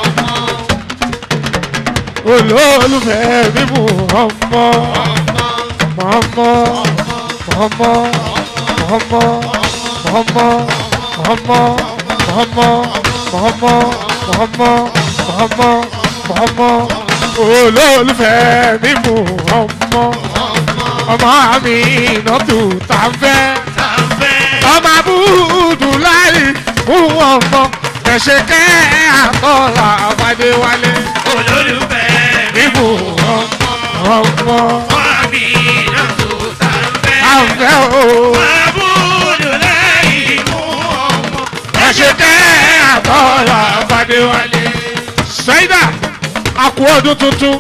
olólùfẹ́ mímú ọmọ ọmọ ọmọ ọmọ ọmọ ọmọ ọmọ ọmọ ọmọ ọmọ ọmọ olólùfẹ́ mímú ọmọ ọmọ mi nọ́tù tá a fẹ́ tàǹfẹ́. ọmọ abúdù láì fún ọmọ ẹ̀ṣẹ̀ kẹ́ àtọ́là àbádéwálé olólùfẹ́ mímú ọmọ ọmọ wá mi náà tó tàǹfẹ́. àfẹ́ o Àbúrò lẹ́yìn mú ọmọ. ẹ̀ṣẹ̀ kẹ́ àtọ́là àbádéwálé. Ṣáídà àkú ọdún tuntun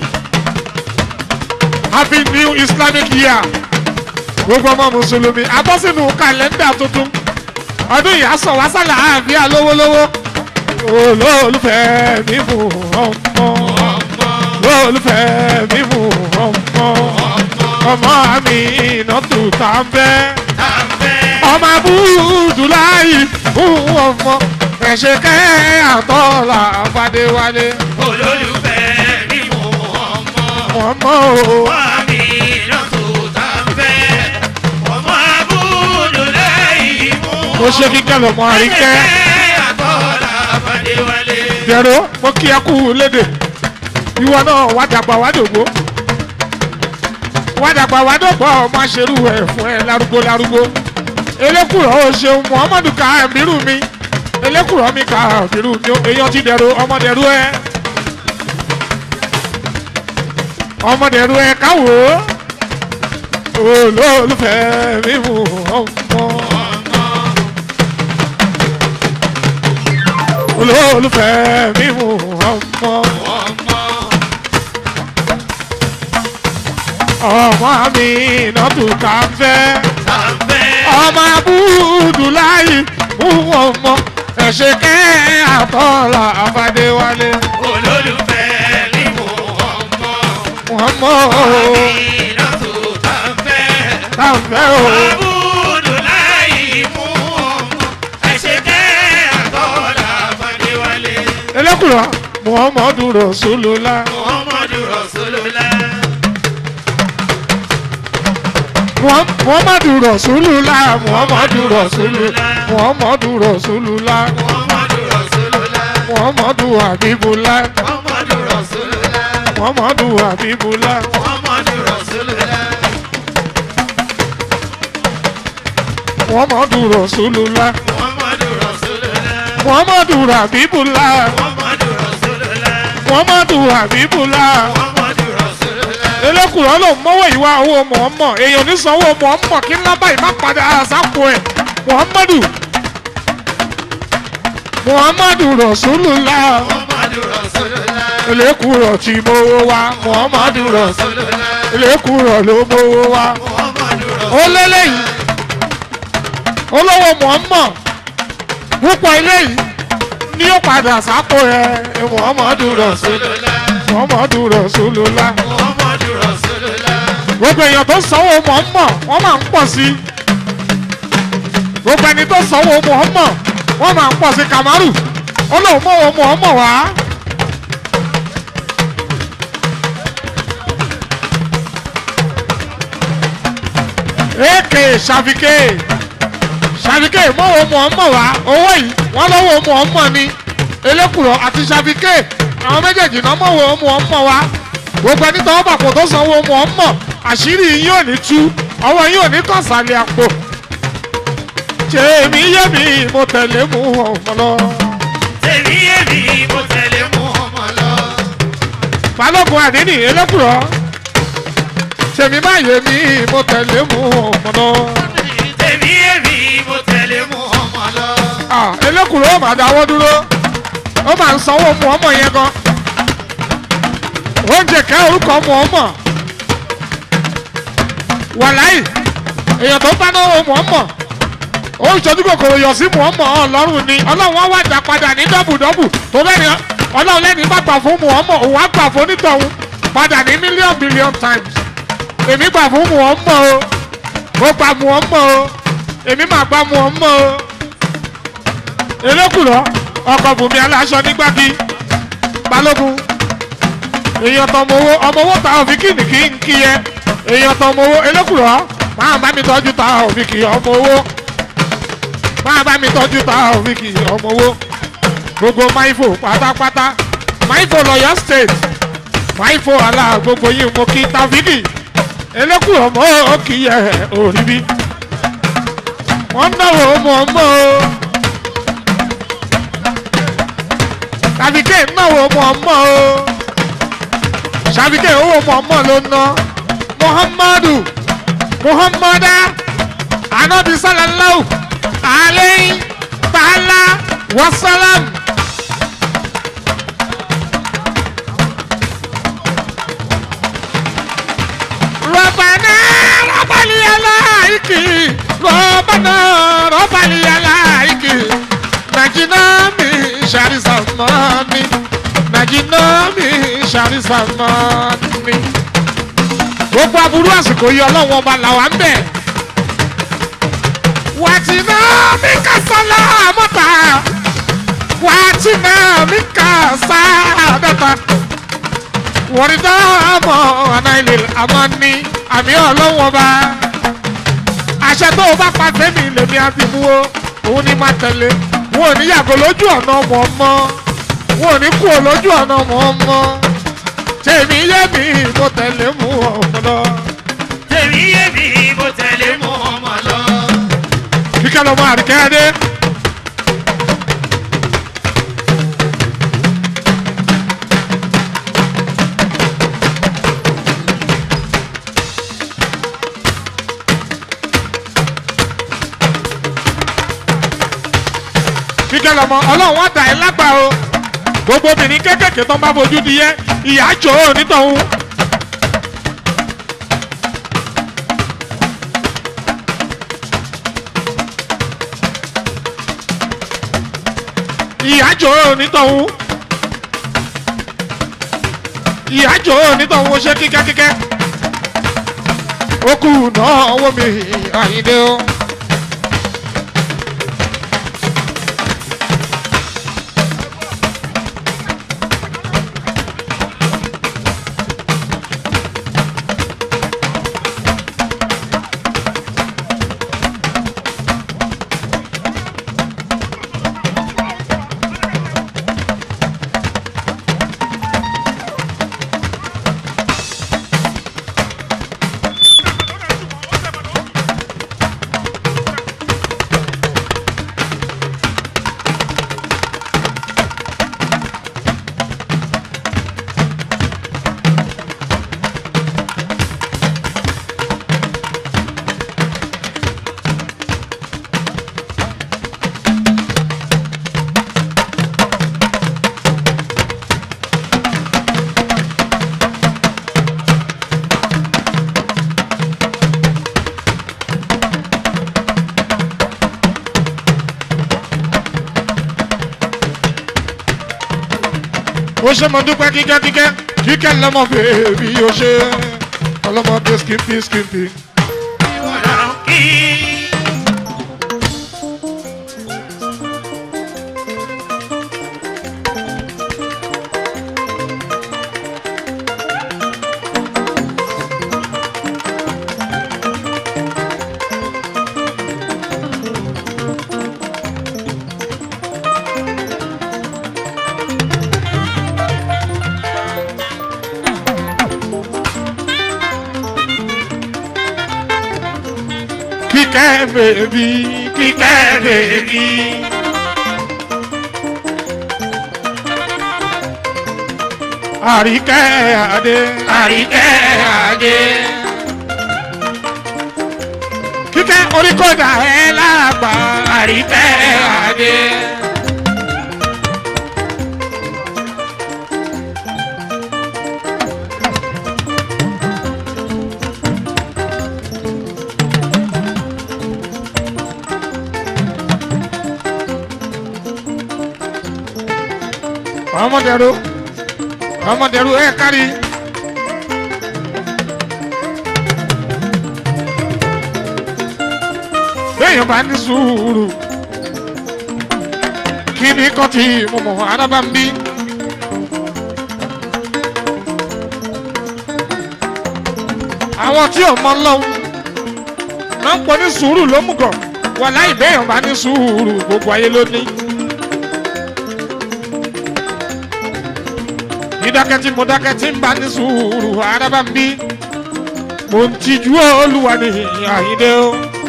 happy new islamic year gbogbo ọmọ mùsùlùmí abọ́sínú kàlẹ́ndà tuntun ọdún yìí aṣọ wa sálà àbíà lówólówó olólùfẹ́ mi mú ọmọ olólùfẹ́ mi mú ọmọ ọmọ mi ìnàtú tá a fẹ́ Tàǹfẹ́. ọmọ abúdúláyì fún ọmọ ẹ̀ṣẹ̀ kẹ́ àtọ́là àbádéwálé Olólùfẹ́ mi mú ọmọ. ọmọ o. Wá mi náà tó tàǹfẹ́. Ọmọ àbúrò lẹ́yìn mú ọmọ. mo ṣe kíkẹ́ lọ́mọ àríkẹ́ Ẹ̀jẹ̀ àtọ́lá Fadéwálé. dẹ̀rọ mo kí ẹ kú léde ìwọ náà wá dàgbà wá dògbò wá dàgbà wá dògbò ọmọ aṣerú ẹ fún ẹ lárúgbó lárúgbó elékùrọ̀ ó ṣeun muhammadu ká ẹ̀mírù mi elékùrọ̀ mi ká ẹ̀mírù mi èèyàn ti dẹ̀rọ ọmọ dẹ̀rọ ẹ ọmọ dẹ̀rọ ẹ káwò olólùfẹ́ mi mú ọmọ. olólùfẹ́ mi mú ọmọ. ọmọ mi nọ́tù ká fẹ́. ọmọ abúdùláyì mú ọmọ. ẹ̀ṣẹ̀ kẹ́ àtọ́lá àfàdéwálé. Olólùfẹ́ mi mú ọmọ. ọmọ Iná tó bá fẹ́. ká fẹ́ o. Abudulayi mú ọmọ. Ẹ̀ṣẹ̀ kẹ́ àtọ́lá Fadéwálé. elékùrọ̀ muhammadu rasulullah. Muhammadu Rasulullah. Muham- muhammadu rasulullah muhammadu rasulullah muhammadu rasulullah Muhammadu Rasulullah. muhammadu habibullah Muhammadu Rasulullah. muhammadu habibullah Muhammadu Rasulullah. muhammadu rasulullah Muhammadu Rasulullah. muhammadu habibullah Muhammadu Rasulullah. muhammadu habibullah Muhammadu Rasulullah. elékùrọ̀ ló mọ́wọ́ ìwà owó mọ̀ọ́mọ̀ èèyàn ní sanwó mọ̀ọ́mọ̀ kí ńlá báyìí má padà sápò ẹ̀ muhammadu muhammadu rasulullah Muhammadu Rasulullah. elékùrọ̀ tí mowó wá muhammadu rasulullah Rasulullah. elékùrọ̀ ló mowó wá Muhammadu ó lélẹ́yìí olówó mọ̀ọ́mọ̀ púpọ̀ eléyìí ní ó padà sápò ẹ̀ muhammadu rasulullah Rasulullah. muhammadu rasulullah Muhammadu Rasulullah. gbogbo èèyàn tó sanwó mọ̀ọ́mọ̀ wọ́n máa ń pọ̀ sí i gbogbo ẹni tó sanwó mọ̀ọ́mọ̀ wọ́n máa ń pọ̀ sí kamaru ó lóun mọ̀wó mọ̀ọ́mọ̀ wá. èkè ṣàfikè ṣàfikè mọ̀wó mọ̀ọ́mọ̀ wá owó yìí wọ́n lọ́wọ́ mọ̀ọ́mọ̀ ni elékùrọ̀ àti ṣàfikè àwọn méjèèjì náà mọ̀wó mọ̀ọ́mọ̀ wá gbogbo ẹni tọwọ́ bàpò tó sanwó mọ̀ọ́mọ̀ àṣírí yín ò ní tú ọwọ́ yín ò ní kàn sálẹ̀ àpò tèmi yé mi mo tẹ̀lé mu ọmọ lọ. Tèmi èmi mo tẹ̀lé mú ọmọ lọ. balógun àdínì elékùrọ̀ tèmi má yé mi mo tẹ̀lé mu ọmọ lọ. Tèmi èmi mo tẹ̀lé mú ọmọ lọ. Ah, elékùrọ̀ ó máa dáwọ́ dúró ó máa ń sanwó mu ọmọ yẹn gan oúnjẹ kẹ́ orúkọ mu ọmọ wàláì èèyàn tó bá náwó mu ọmọ ó ń ṣojú kòkòrò yọ sí mu ọmọ ọlọ́run ni ọlọ́run wá wá dá padà ní dọ́bùdọ́bù tó bẹ́ẹ̀ ni ọlọ́run lẹ́ni bá gbà fún mu ọmọ òun á gbà fún onítọ̀hún padà ní mílíọ̀nù bílíọ̀nù times èmi gbà fún mu ọmọ o mo gbà mu ọmọ o èmi máa gbà mu ọmọ o elékùrọ ọkọ bùnmi aláṣọ nígbàgì balógun èèyàn tọmọ owó ọmọ owó ta òfin kìnnì kí n kí yẹ èèyàn tọmọ owó elékùrọ máa bá mi tọ́jú ta òfin kì ọmọ owó máa bá mi tọ́jú ta òfin kì ọmọ owó gbogbo maifo pátápátá maifo lọ́yọ̀ state maifo àlà gbogbo yìí mo kí tàfíkì elékùrọ mọ́ ó kì í yẹ òrí bí wọ́n náwó mọ̀ mọ́ o. sàbíkẹ́ náwó mọ̀ọ́mọ́ o sàbíkẹ́ owó mọ̀ọ́mọ́ ló ná muhammadu muhammada anabi sallallahu alayhi ta'ala wasalam. ربنا رب اليلايك ربنا رب اليلايك نجنا من شر زماني نجنا من شر زماني gbogbo aburú àsìkò yìí ọlọ́wọ́ ọba làwa ń bẹ̀. wàtí náà mi kà sálà mọ́ta wàtí náà mi kà sáàdọ́ta wọ́n dá àmọ́ anáìlè àmọ́ ní àmì ọlọ́wọ́ ọba. àṣẹ tó o bá pa fẹ́mi lèmi àti mú o òun ni máa tẹ̀lé wọn ò ní yàgò lójú ọ̀nà ọmọ ọmọ wọn ò ní kú lójú ọ̀nà ọmọ ọmọ tèmi yé mi mo tẹ̀lé mú ọmọ lọ. Tèmi èmi mo tẹ̀lé mú ọmọ lọ. kíkẹ́ lọ́mọ àríkẹ́ dé. kíkẹ́ lọ́mọ ọlọ́run wá dà ẹ́ lágbà o gbogbo obìnrin kékèké tó ń bá fojú di yẹ ìyá jò ó nítọ̀hún. ìyá jò ó nítọ̀hún. ìyá jò ó nítọ̀hún ó ṣe kíkẹ́kíkẹ́. ó kù náà owó mi àyíndé o. ó ṣe mo dúpẹ́ kíkẹ́ kíkẹ́ kíkẹ́ lọ́mọ bèbí ó ṣe ọlọ́mọdé skimpy skimpy. ìwọ là ń kí. kíkẹ́ bèbí kíkẹ́ bèbí. àríkẹ́ adé àríkẹ́ adé. kíkẹ́ oríkọ̀dà ẹ̀ lágbà àríkẹ́ adé. ọmọdẹrú ọmọdẹrú ẹ kárí. béèyàn bá ní sùúrù kí ni kò tí mo mọ̀ arábá ń bí. àwọn tí ò mọ lọ́wọ́ náà ń pọ̀ ní sùúrù ló mú gọ̀ wà láì béèyàn bá ní sùúrù gbogbo ayé ló ní. dídákẹ́ tí mo dákẹ́ tí ń bá ní sùúrù arábá ń bí mo ń tijú olúwa ní àyíndé o.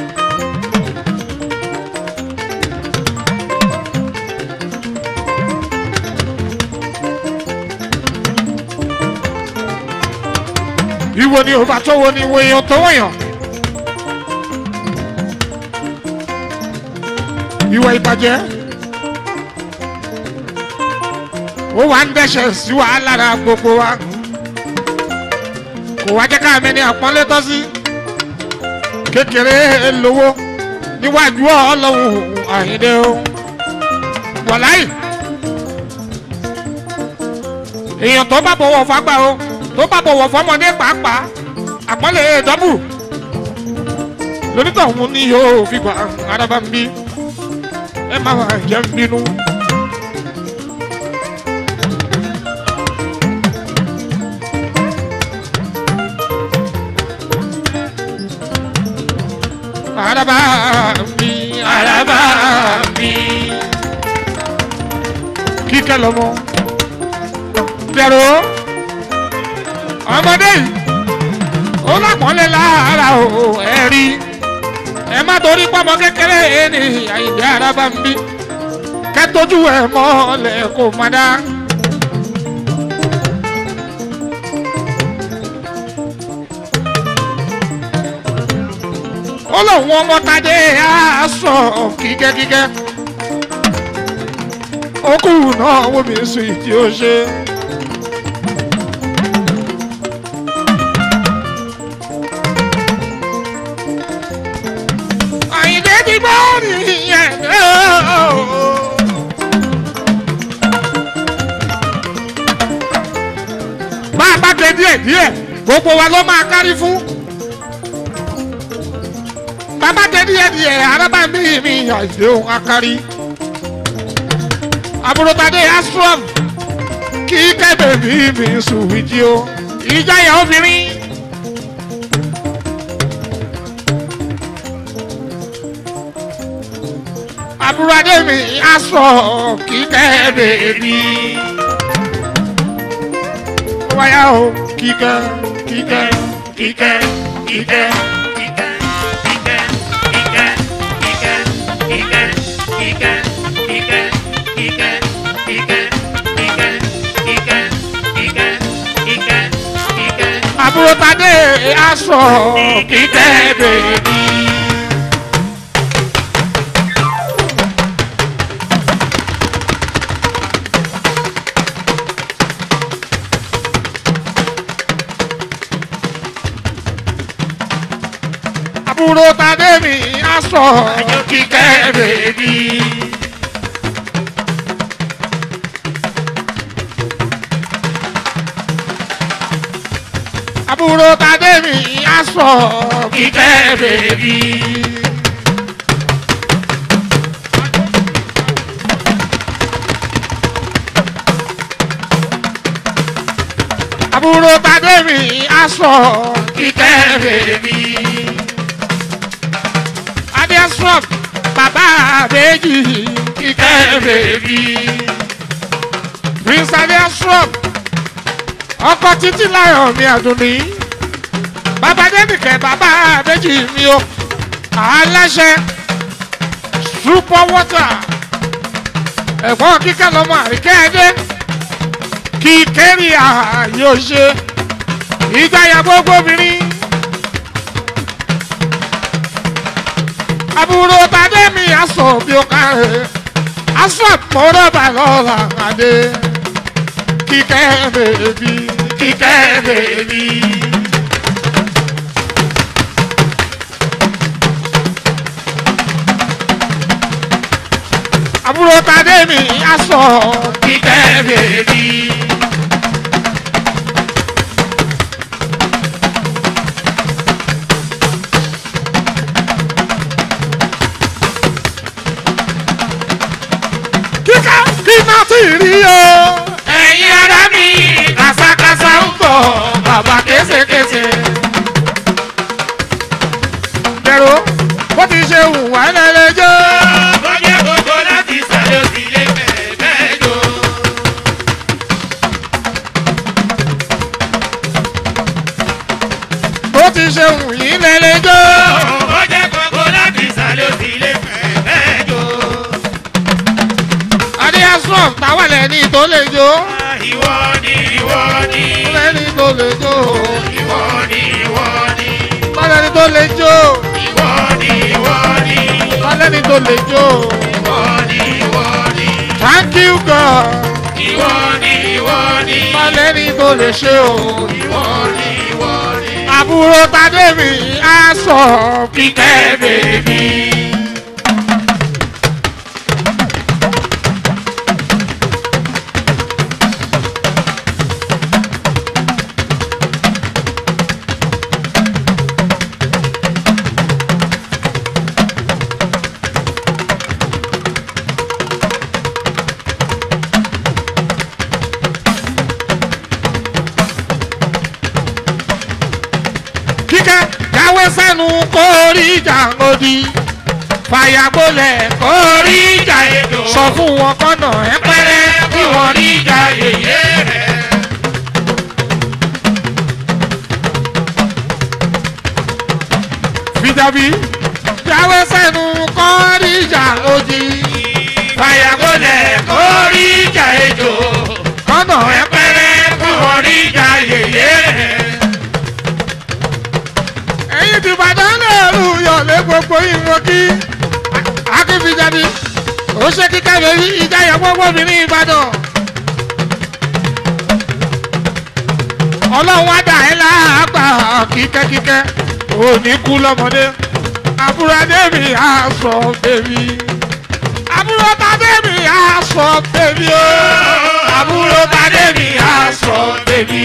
ìwọ ni ò bá tó wo ni ìwọ èèyàn tó wọ̀nyàn. ìwọ ìbàjẹ́ ó wà ń dẹ́sẹ̀ sí wa lára gbogbo wa kò wá jẹ́ ká mẹ́ni àpọ́nlé tọ́ sí kékeré lówó níwájú ọlọ́run àyíndé o wọ̀láì èèyàn tó bá bọ̀wọ̀ fagbá o tó bá bọ̀wọ̀ fọmọdé pàápàá àpọ́nlé dọ́bù lónítọ̀hún ni yóò fi gbà araba ń bí ẹ má wà jẹ́ ń bínú. araba ń bí araba ń bí kíkẹ́ lọ́mọ dẹ̀rọ ọmọdé yìí ó lápọ̀nlé lára o ẹ rí ẹ má torí pọ́mọ kékeré ní àyíǹde araba ń bí kẹ́tójú ẹ̀ mọ́lẹ̀ kò má dá. ó lóun ọmọ tadé á sọ kíkẹ́kíkẹ́ okù náà wò mí sùn tí ó ṣe. àyìnlẹ́ ti gbọ́ nìyẹn. bá a bá gbé díẹ̀ díẹ̀ gbogbo wa ló máa kárí fún. bàbá gbé díẹ̀ díẹ̀ arábà mi mi àìsèwọ̀n akárí. àbúròtadé astrom kí kẹ́bẹ̀ mi mi sùn wíjí o ìjáyà obìnrin. àbúrò adé mi aṣọ kí kẹ́bẹ̀ mi wáyà o kíkẹ́ kíkẹ́ kíkẹ́ kíkẹ́. àbúrò tadé aṣọ kíkẹ́ bèbí. àbúrò tadé mi aṣọ kíkẹ́ bèbí. àbúrò tadé mi aṣọ kíkẹ́ bèbí. àbúrò tadé mi aṣọ kíkẹ́ bèbí. adéṣọ́p bàbá méjì kíkẹ́ bèbí. prince adéṣọ́p ọkọ títí láyọ̀ mi àdùnní bàbá dẹ́nìkẹ́ bàbá méjì mi o aláṣẹ super water ẹ̀gbọ́n kíkẹ́ lọ́mọ àríkẹ́ ẹdẹ kí kẹ́rì ààyè ṣe ìgbáyà gbogbo obìnrin àbúrò tàdé mi aṣọ bí ó kárẹ̀ aṣọ àpòrọ̀bà lọ́la àdé kíkẹ́ bèbí kíkẹ́ bèbí. àbúrò tàdé mi aṣọ kíkẹ́ bèbí. kíkẹ́ kí n náà ti rí o ẹ̀yin ara mi kàṣàkàṣà ń bọ̀ bàbá kéṣekéṣe. dẹ̀rọ bó ti ṣe wù wá lẹ́lẹ́jọ́. bọ́jẹ́ gbogbo láti sàlẹ̀ òsì lè fẹ́ bẹ́ẹ̀ jọ. bó ti ṣe wù yín lẹ́lẹ́jọ́. bọ́jẹ́ gbogbo láti sàlẹ̀ òsì lè fẹ́ bẹ́ẹ̀ jọ. adéhàsùn táwọn lẹ́ni tó lè jó. ìwọ ni ìwọ ni lẹ́ni tó lè jó. ìwọ ni ìwọ ni lẹ́ni tó lè jó. ìwọ ni ìwọ ni lẹ́ni tó lè jó. ìwọ ni ìwọ ni thank you God. ìwọ ni ìwọ ni lẹ́ni tó lè ṣe o. ìwọ ni ìwọ ni. àbúrò tadé mi á sọ kíkẹ́ bèbí. kíkẹ́ jáwé sẹ́nu kórí ìjà òdì fàyàgbọ́lẹ̀ kórí ìjà èdò sọ fún wọn kọ́nà ẹ pẹ́rẹ́ kí wọ́n rí ìjà yèyé rẹ̀. fìjàbí jáwé sẹ́nu kórí ìjà òdì fàyàgọ́lẹ̀ kórí ìjà ejò kọ́nà ẹ pẹ́rẹ́ kí wọ́n rí ìjà yèyé rẹ̀. ẹ̀yin ti bàdán lẹ́rù yọ̀lẹ́ gbogbo ìwọ̀n kí akínfìjàbí ó ṣe kíkẹ́ lórí ìjáyà gbogbo obìnrin ìbàdàn. ọlọ́run wá dà ẹ́ láàgbà kíkẹ́kíkẹ́ òní kú lọ́mọdé àbúrò adébí aṣọ bèbí àbúrò tàdébí aṣọ bèbí o àbúrò tàdébí aṣọ bèbí.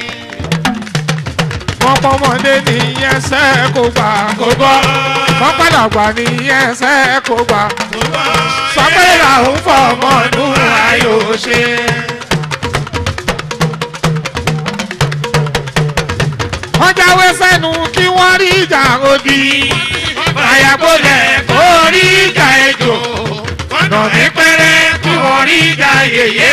mọ́pọ́mọdé nìyẹn sẹ́ kó gbà kó gbọ́ mọ́pàdàgbà nìyẹn sẹ́ kó gbà sọ pé làwọn fọmọ ọdún ayò ṣe. wọ́n jáwé sẹ́nu kí wọ́n rí ìjà òdì. Àyàbọ̀lẹ̀ kó rí ìjà ejò. Ọ̀nà ní pẹ́rẹ́ kí wọ́n rí ìjà yèyé.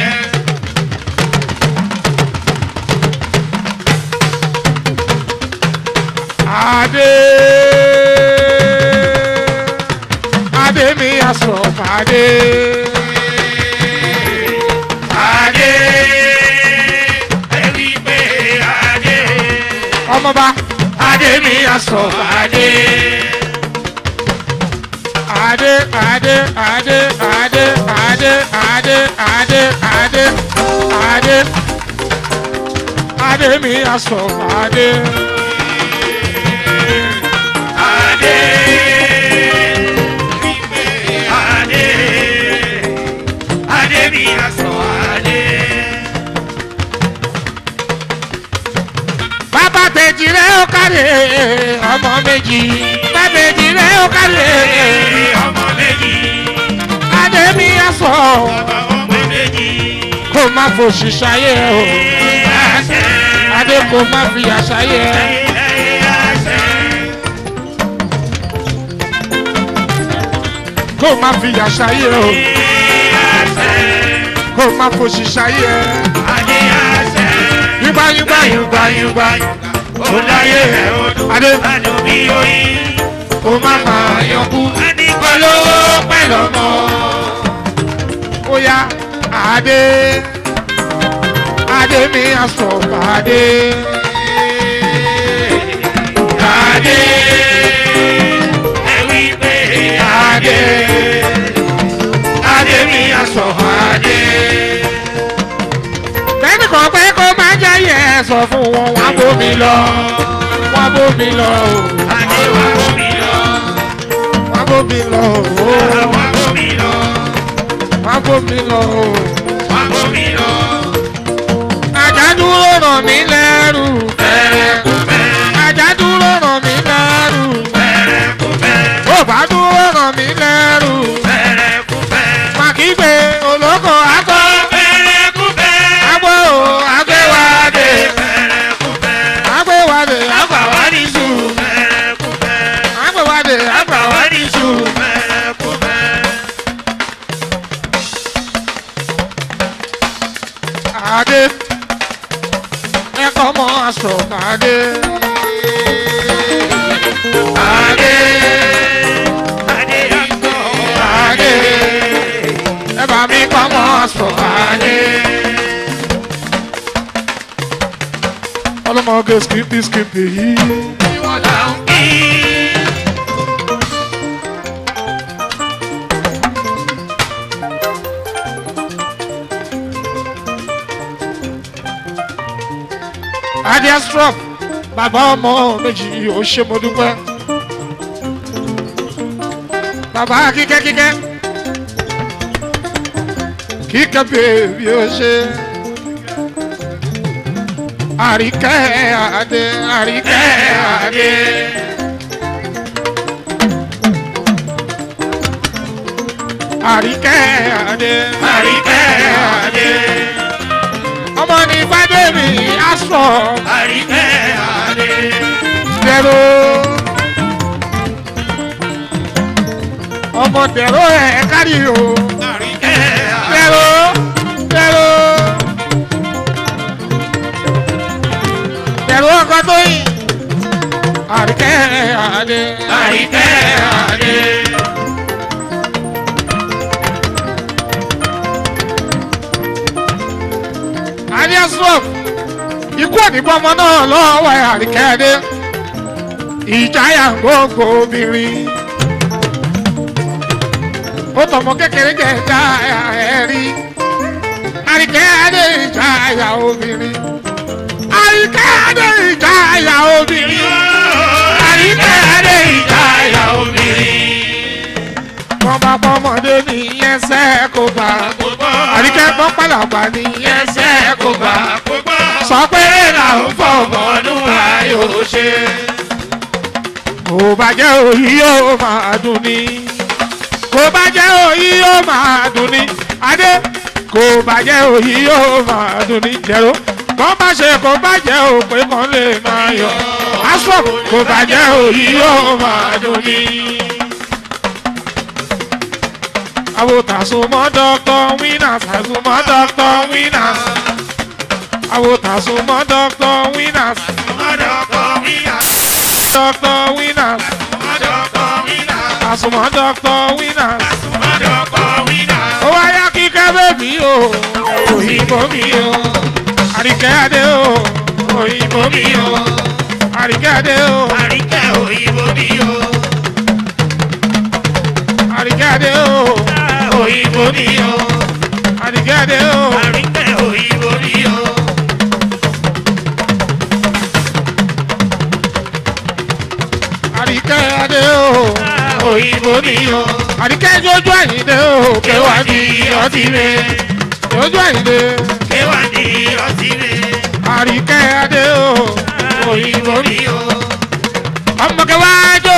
Adé Adé mi aṣọ fàdé. Adé ẹ̀rí pé Adé. Ọmọba Adé mi aṣọ Adé. Adé Adé Adé Adé Adé Adé Adé Adé Adé Adé mi aṣọ fàdé. Adé. Adé. Adé mi aṣọ Adé. Bàbá bèjì rẹ̀ ó kárẹ̀ ọmọ méjì. Bàbá bèjì rẹ̀ ó kárẹ̀ Ọmọ méjì. Adé mi aṣọ Ọmọ méjì. kó má fòṣì ṣayé o. Àṣẹ. Adé kó má fi àṣàyé ẹ. Àṣẹ. Kó má fi àṣàyé o. Kó má fòṣì ṣayé ẹ. Adé àṣẹ. Yúgbá yúgbá yúgbá yúgbá. Ó láyé ẹ̀ ọdún. Adé Adùn bí oyin. kó má máa yọkú. Adìgbòlówó pẹ̀lú ọmọ. Ó yá Adé. Adé mi aṣọ Adé. Adé. Ẹ wí pé Adé. Adé mi aṣọ Adé. Bẹ́ẹ̀ni kan pé kó má jẹ́ yẹn sọ fún wọn wá bómi lọ. Wá bómi lọ o. Adé wá gómi lọ. Wá bómi lọ o. Wá gómi lọ. Wá bómi lọ o. Wá gómi lọ. Àjà dúró ràn mí lẹ́rù. Bẹ̀rẹ̀ kú bẹ̀rẹ̀. Àjà dúró ràn mí lẹ́rù. Bẹ̀rẹ̀ kú bẹ̀rẹ̀. Ó bá dúró ràn mí lẹ́rù. Bẹ̀rẹ̀ kú bẹ̀rẹ̀. Màkìgbé olóko akọ. Bẹ̀rẹ̀ kú bẹ̀rẹ̀. Agbó o agbéwádé. Bẹ̀rẹ̀ kú bẹ̀rẹ̀. Agbéwádé Àgbà wá ní sù. Bẹ̀rẹ̀ kú bẹ̀rẹ̀. agbéwádé Àgbà wá ní sù. Bẹ̀rẹ̀ kú bẹ̀rẹ̀. Adé. Ẹ̀kọ́ mọ́ aṣọ Adé. Adé. Adé àgbọ̀. Adé. Ẹ bá mi kọ́ mọ́ aṣọ Adé. Ọlọ́mọge skipi skipi yìí. Ìwọ̀n là ń kí. Adé Astrop. Bàbá ọmọ méjì ò ṣe mo dúpẹ́. Bàbá kíkẹ́ kíkẹ́. Kíkẹ́ bèbí ó ṣe. Àríkẹ́ Adé Àríkẹ́ Adé. Àríkẹ́ Adé Àríkẹ́ Adé. Ọmọ ní Fádébì Astrop. Àríkẹ́ Adé. dẹ̀rọ. ọmọ dẹ̀rọ ẹ̀ kárí o. Àríkẹ́ Adé. dẹ̀rọ dẹ̀rọ. dẹ̀rọ ọkọ tó yìn. àríkẹ́ àdé. Àríkẹ́ Adé. àdé stroke. ikú òdìbọn ọmọ náà lọ́wọ́ ẹ̀ àríkẹ́ àdé. ìjáyà gbogbo obìnrin. ó tọmọ kékeré jẹ ìjáyà ẹ̀rí àríkẹ́ adé ìjáyà obìnrin àríkẹ́ adé ìjáyà obìnrin àríkẹ́ adé ìjáyà obìnrin wọ́n bá pọ́mọdé ní ẹsẹ̀ kó bá àríkẹ́ pọ́n pàlàpà ní ẹsẹ̀ kó bá sọ pé làwọn fọwọ́ ọdún ayò ṣe kò bá jẹ́ òyì yóò máa dùn ní kò bá jẹ́ òyì yóò máa dùn ní adé kò bá jẹ́ òyì yóò máa dùn ní jẹ́rọ kò bá ṣe kò bá jẹ́ òpè kan lè máa yọ aṣọ kò bá jẹ́ òyì yóò máa dùn ní. àwọn tàṣùmọ́ dọ́kítọ̀ wínà tàṣùmọ́ dọ́kítọ̀ wínà àwọn tàṣùmọ́ dọ́kítọ̀ wínà dọ́kítọ̀ wínà tàṣùmọ́ dọ́kítọ̀ wínà. ó wáyà kíkẹ́ bẹ́bí o òyìnbó mi o àríkẹ́ adé o òyìnbó mi o àríkẹ́ adé o àríkẹ́ adé o òyìnbó mi o àríkẹ́ adé o àríkẹ́ adé o òyìnbó mi o àríkẹ́ jójú àyíndé o kéwàá ní ọtí mi jójú àyíndé àríkẹ́ adé o òyìnbó mi o ọmọ kẹwàá jó.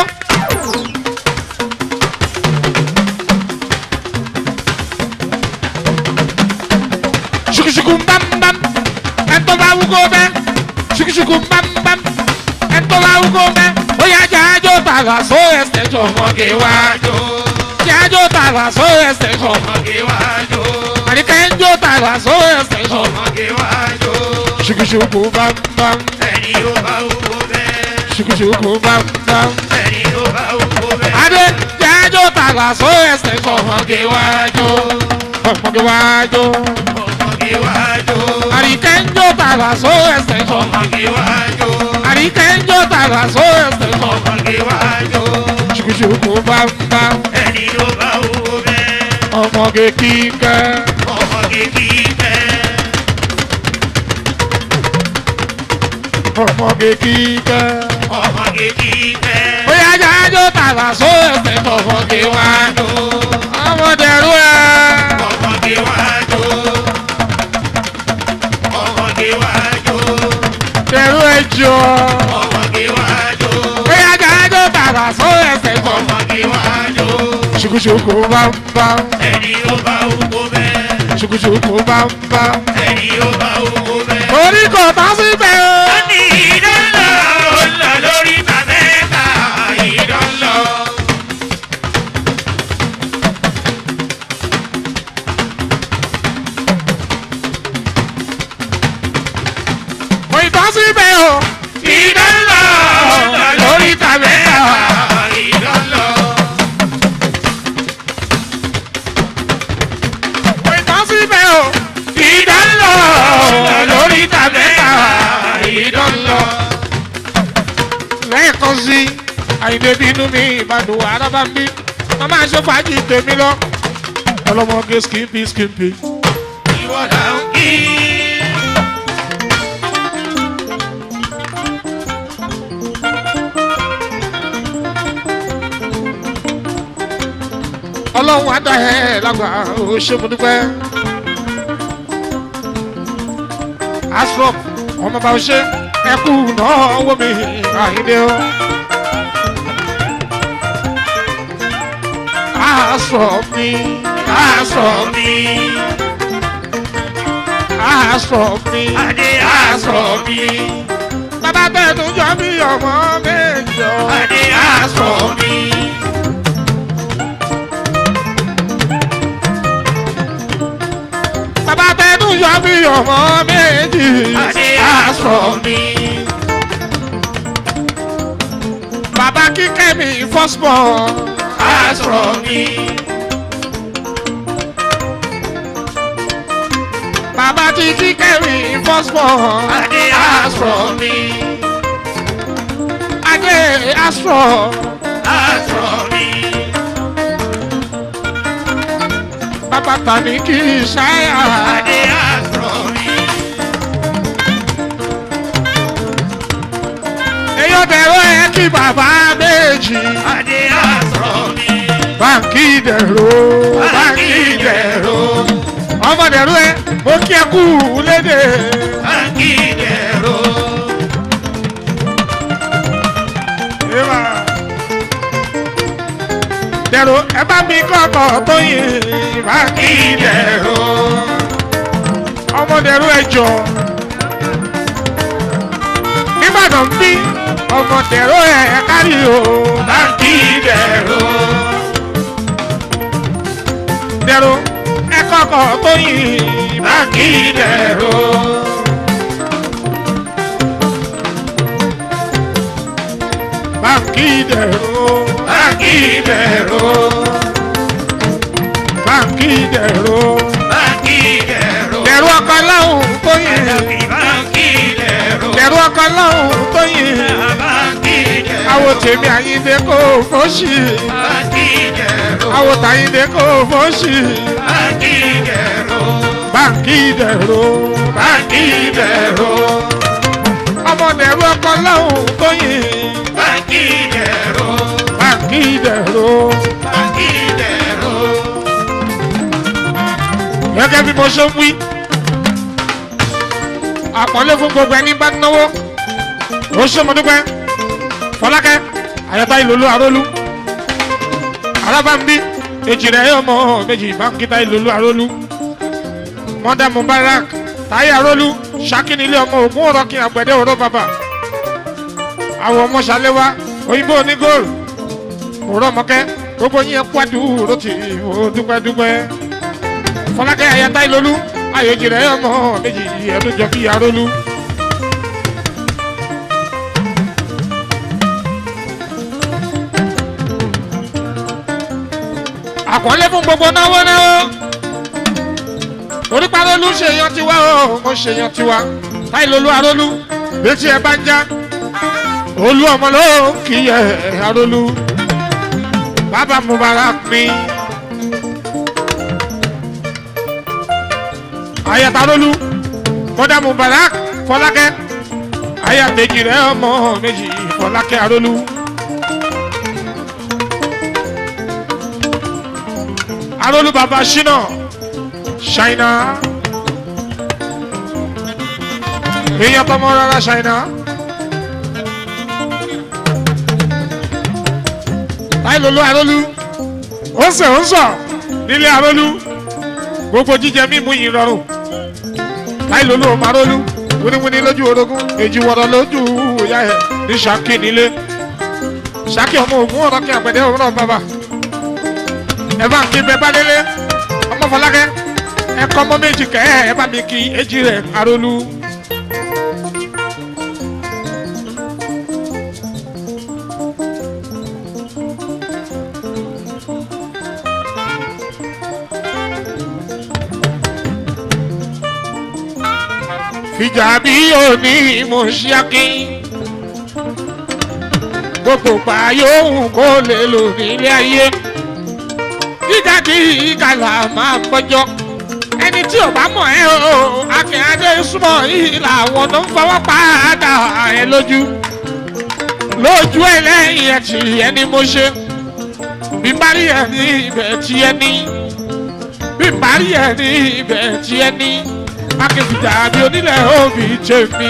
ṣùkùṣùkù mbàmbàm ẹ̀tọ́ bá wúkọ́ bẹ́ ṣùkùṣùkù mbàmbàm ẹ̀tọ́ bá wúkọ́ bẹ́ ó yá jẹ́ àjò tààrà só ẹsẹ̀ jọ ọmọge wájú jẹ́ àjò tààrà só ẹsẹ̀ jọ àríkẹ́ ń jó tààrà só ẹsẹ̀ jọ ṣùkùṣùkù mbàmbàm ṣùkùṣùkù mbàmbàm adé jẹ́ àjò tààrà só ẹsẹ̀ jọ ọmọge wájú ọmọge wájú àríkẹ́ ń jó tààrà só ẹsẹ̀ jọ àríkẹ́ ń jó tààrà só ẹsẹ̀ jọ ṣùkùṣùkù mbàmbàm ọmọge kíkẹ́ ọmọge kíkẹ́. bóyá jájó tààrà só ẹsẹ̀ jọ ọmọge wájú ọmọdé rú ẹ. Dẹ̀rú ẹjọ́. Bóyá jájó tààrà só ẹsẹ̀ jọ. Ṣùkùṣùkù mbàmbàm. Ṣùkùṣùkù mbàmbàm. Orí kò tán síbẹ̀ o. Kò ì tán síbẹ̀ o. Ìdánlọ lórí tàbẹ́tà. Kò ì tán síbẹ̀ o. Ìdánlọ lórí tàbẹ́tà. Ìdánlọ. Lẹ́ẹ̀kan sí àyìnbó bínú mi ìbàdàn arábá ń bí. Wọ́n máa ṣe fàájì tèmi lọ. Ọlọ́mọge skimpi skimpi. ọlọ́run á dá ẹ lágbà ó ṣe mo dúpẹ́. asrop ọmọ bá ṣe ẹkú náà wó mi àyíndé o. asrop mi asrop mi asrop mi asrop mi. bàbá tẹ̀tún jọ bí ọmọ méjọ asrop mi. bàbá tẹnu yọ bí ọmọ méjì aṣọ mi. bàbá kíkẹ́ mi fọ́sbọ̀ aṣọ mi. bàbá tí kíkẹ́ mi fọ́sbọ̀ aṣọ mi. adé aṣọ bàtà ní kì í ṣáyà. Adé àtọ̀ mi. èyí dẹ̀rọ ẹ kí bàbá méjì. Adé àtọ̀ mi. báńkì dẹ̀rọ báńkì dẹ̀rọ. ọmọ dẹ̀rọ ẹ mo kí ẹ kú lédè. Báńkì dẹ̀rọ. Eva. dẹ̀rọ ẹ bá mi kọ́kọ́ tó yin báńkì dẹ̀rọ. ọmọ dẹ̀rọ ẹ jọ. nígbàdàn bí ọmọ dẹ̀rọ ẹ kárí o. Báńkì dẹ̀rọ. dẹ̀rọ ẹ kọ́kọ́ tó yin Báńkì dẹ̀rọ. báńkì dẹ̀rọ. Báńkì dẹ̀rọ. báńkì dẹ̀rọ. Báńkì dẹ̀rọ. dẹ̀rọ ọkọ láwùn tó yin. Báńkì dẹ̀rọ. dẹ̀rọ ọkọ láwùn tó yin. Báńkì dẹ̀rọ. àwo tèmi àyíndé kò fọ́ọ̀ṣì. Báńkì dẹ̀rọ. àwo tàyíndé kò fọ́ọ̀ṣì. Báńkì dẹ̀rọ. báńkì dẹ̀rọ. Báńkì dẹ̀rọ. ọmọ dẹ̀rọ ọkọ láwùn tó yin. Báńkì dẹ̀rọ. báńkì dẹ̀rọ. Báńkì dẹ̀rọ. gẹ́gẹ́ bí mo ṣe ń wí. àpọ́nlé fún gbogbo ẹni bá náwó. ó ṣe mo dúpẹ́. fọlákẹ́ àyàtá ìlòlú àrólú. alábàmbí èjì rẹ̀ ọmọ méjì báńkítà ìlòlú àrólú. mọ́dà mubarak táyé àrólú ṣàkínilé ọmọ ògún ọ̀rọ̀ kí àgbẹ̀dẹ ọ̀rọ̀ bàbà. àwọn ọmọ ṣàlẹ́wà òyìnbó onígòrò. òrọ̀ mọ́kẹ́ gbogbo yín ẹ kú àdúró tì ó dúpẹ́ dúpẹ́ fọlákẹ́ ayata ìlólú ayòjì rẹ̀ ọmọ méjì ẹ̀dùn jọ bí arólú. àkọọ́lẹ̀ fún gbogbo náwó náwó oríparólú ṣèyàn tiwa o mo ṣèyàn tiwa táìlólú arólú létí ẹ bá ń já olú ọmọ ló ń kíyẹ arólú bàbá mubarak mi. ayatarolu kódà mubarak fọlákẹ́ ayàtẹjì rẹ ọmọ méjì fọlákẹ́ arolu. arolu baba ṣínà ṣáínà èèyàn tọmọ rárá ṣáínà. táìlólú arolu ó ń sè ó ń sọ nílé arolu gbogbo jíjẹ mímu yìí rọrùn láìlólú ọmọarólú wíníwíní lójú orogún èjì wọ̀rọ̀ lójú ìyá ẹ̀ ní sàkí nílé sàkí ọmọ ògún ọ̀rọ̀ kí àpẹẹrẹ òwúrọ̀ bàbá ẹ bá ń kí bẹ bá délé ọmọ fọlákẹ́ ẹ kọ́ ọmọ méjì kẹ́ ẹ bá mi kí èjì rẹ̀ arólú. fìjà bí òní mo ṣíákí gbogbo pa yóò kó lè lò nílé ayé gíga kí ìkàlà máa gbọ́jọ́ ẹni tí ò bá mọ̀ ẹ́ o akínyàdé súnmọ́ yìí làwọn tó ń fọwọ́ padà ẹ lójú lójú ẹ lẹ́yìn ẹ̀ tí ẹni mo ṣe bí bá rí ẹ ní ibẹ̀ tí ẹni bí bá rí ẹ ní ibẹ̀ tí ẹni akẹ́fìjà bí onílẹ̀ òbí jẹ́ mi.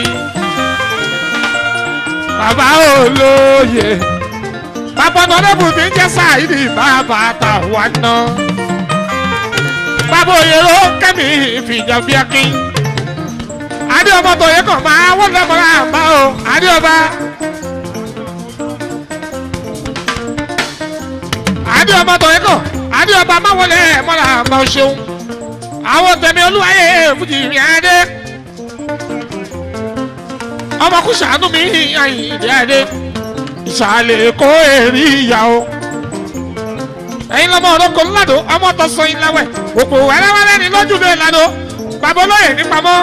Bàbá olóye. Bàbá ọ̀nàdẹ́bù mi ń jẹ́ sáìdì bàbá àtàwa náà. Bàbá òye ló kẹ́mi ìfìjà bí akin. Adé ọmọ tòye kàn máa wọ́n lẹ́mọ̀ràn àmọ́ o. Adé ọba. Adé ọmọ tòye kàn. Adé ọba máa wọlé mọ́ra àmọ́ ṣeun àwọn tẹ̀mí olúwayé fújì rìn adé ọmọ kú sàánú mi àyìndé adé ìsàlẹ̀ kó èrì ìyá o ẹ̀yin lọ́mọ ọ̀dọ́kọ̀ ńládo ọmọ tó sọ yín láwẹ̀ òpò wẹ́rẹ́wẹ́rẹ́ ni lójú lè lado bàbá olóyè ní pamọ́.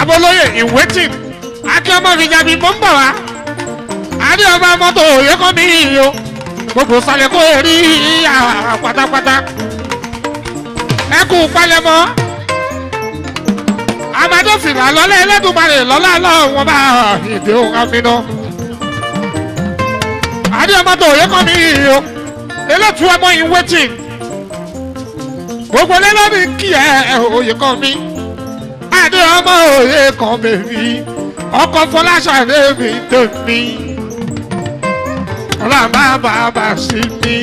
bàbá olóyè in waiting akíọ́mọ fìjàbí mọ́ ń bọ̀ wá adé ọba mọ́tò òye kan mi yìí o gbogbo sálẹ̀ kó rí ìyá pátápátá ẹ kú palẹ̀mọ́ amadófìlà lọ́lẹ́ ẹlẹ́dùnmarè lọ́lá lọ́wọ́n bá ìdè òun àfihàn adé ọmọ tó òye kan mi yìí o elétu ọmọ in waiting gbogbo lẹ́lọ́ni kí ẹ òye kan mi adé ọmọ òye kan bèbí ọkọ̀ fọláṣadé mi tèmi ọlọ́mọ bàbá sí mi.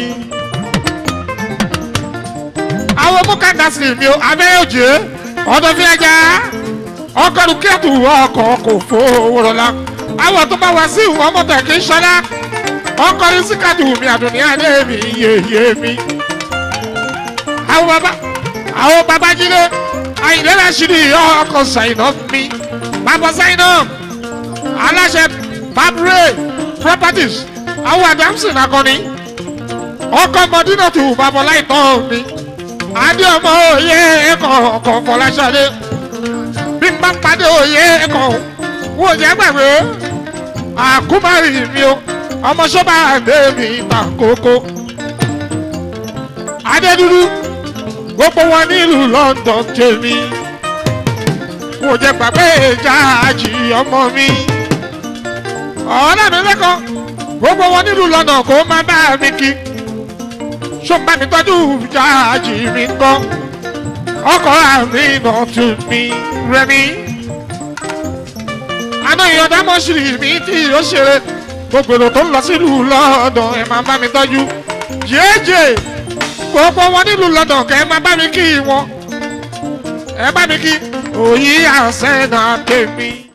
àwọn mọ́kàndá sí mi o abẹ́yẹ̀jẹ̀ ọdún fi ẹja ọkọ̀rù kẹ́tù ọkọ̀ kò fowó rọlá àwọn tó bá wá sí ìwọ̀n mọ́tò kì í ṣọlá ọkọ̀rù síkàtù mi àdùnní adé mi yéye mi. àwọn bàbá àwọn bàbá jílé àyìnlẹ́lá ṣírí ọkọ̀ ṣàìnà mi bàbá ṣàìnà aláṣẹ bàbúrẹ́ properties àwọn adamson akọni ọkọ mọdínà tù babalá ìtọ́ mi adé ọmọ òye ẹ̀kọ́ ọkọ̀ fọláṣadé bí n bá padé òye ẹ̀kọ́ wò jẹ́ gbàgbé àkúmárì mi o ọmọ sọ́ba àdé mi ta kókó adé dúdú gbogbo wọn nílùú london tèmi wò jẹ́ gbàgbé ìjáàjì ọmọ mi ọ̀ọ́dà mi lẹ́kọ̀ọ́ gbogbo wọn nílùú lọ́nà kó má bá mi kí ṣọ́nbà mi tọ́jú jáàjì mi gbọ́ ọkọ̀ àmì náà tún mi rẹmi. àná ìyọ̀dá mọ́ṣúrì mi tí ó ṣeré gbogbo èrò tó ń lọ sílùú lọ́dọ̀ ẹ̀ máa bá mi tọ́jú jẹ́ẹ́jẹ́ gbogbo wọn nílùú lọ́dọ̀ kẹ́ ẹ máa bá mi kí wọn ẹ bá mi kí òyì àṣẹ náà tèmi.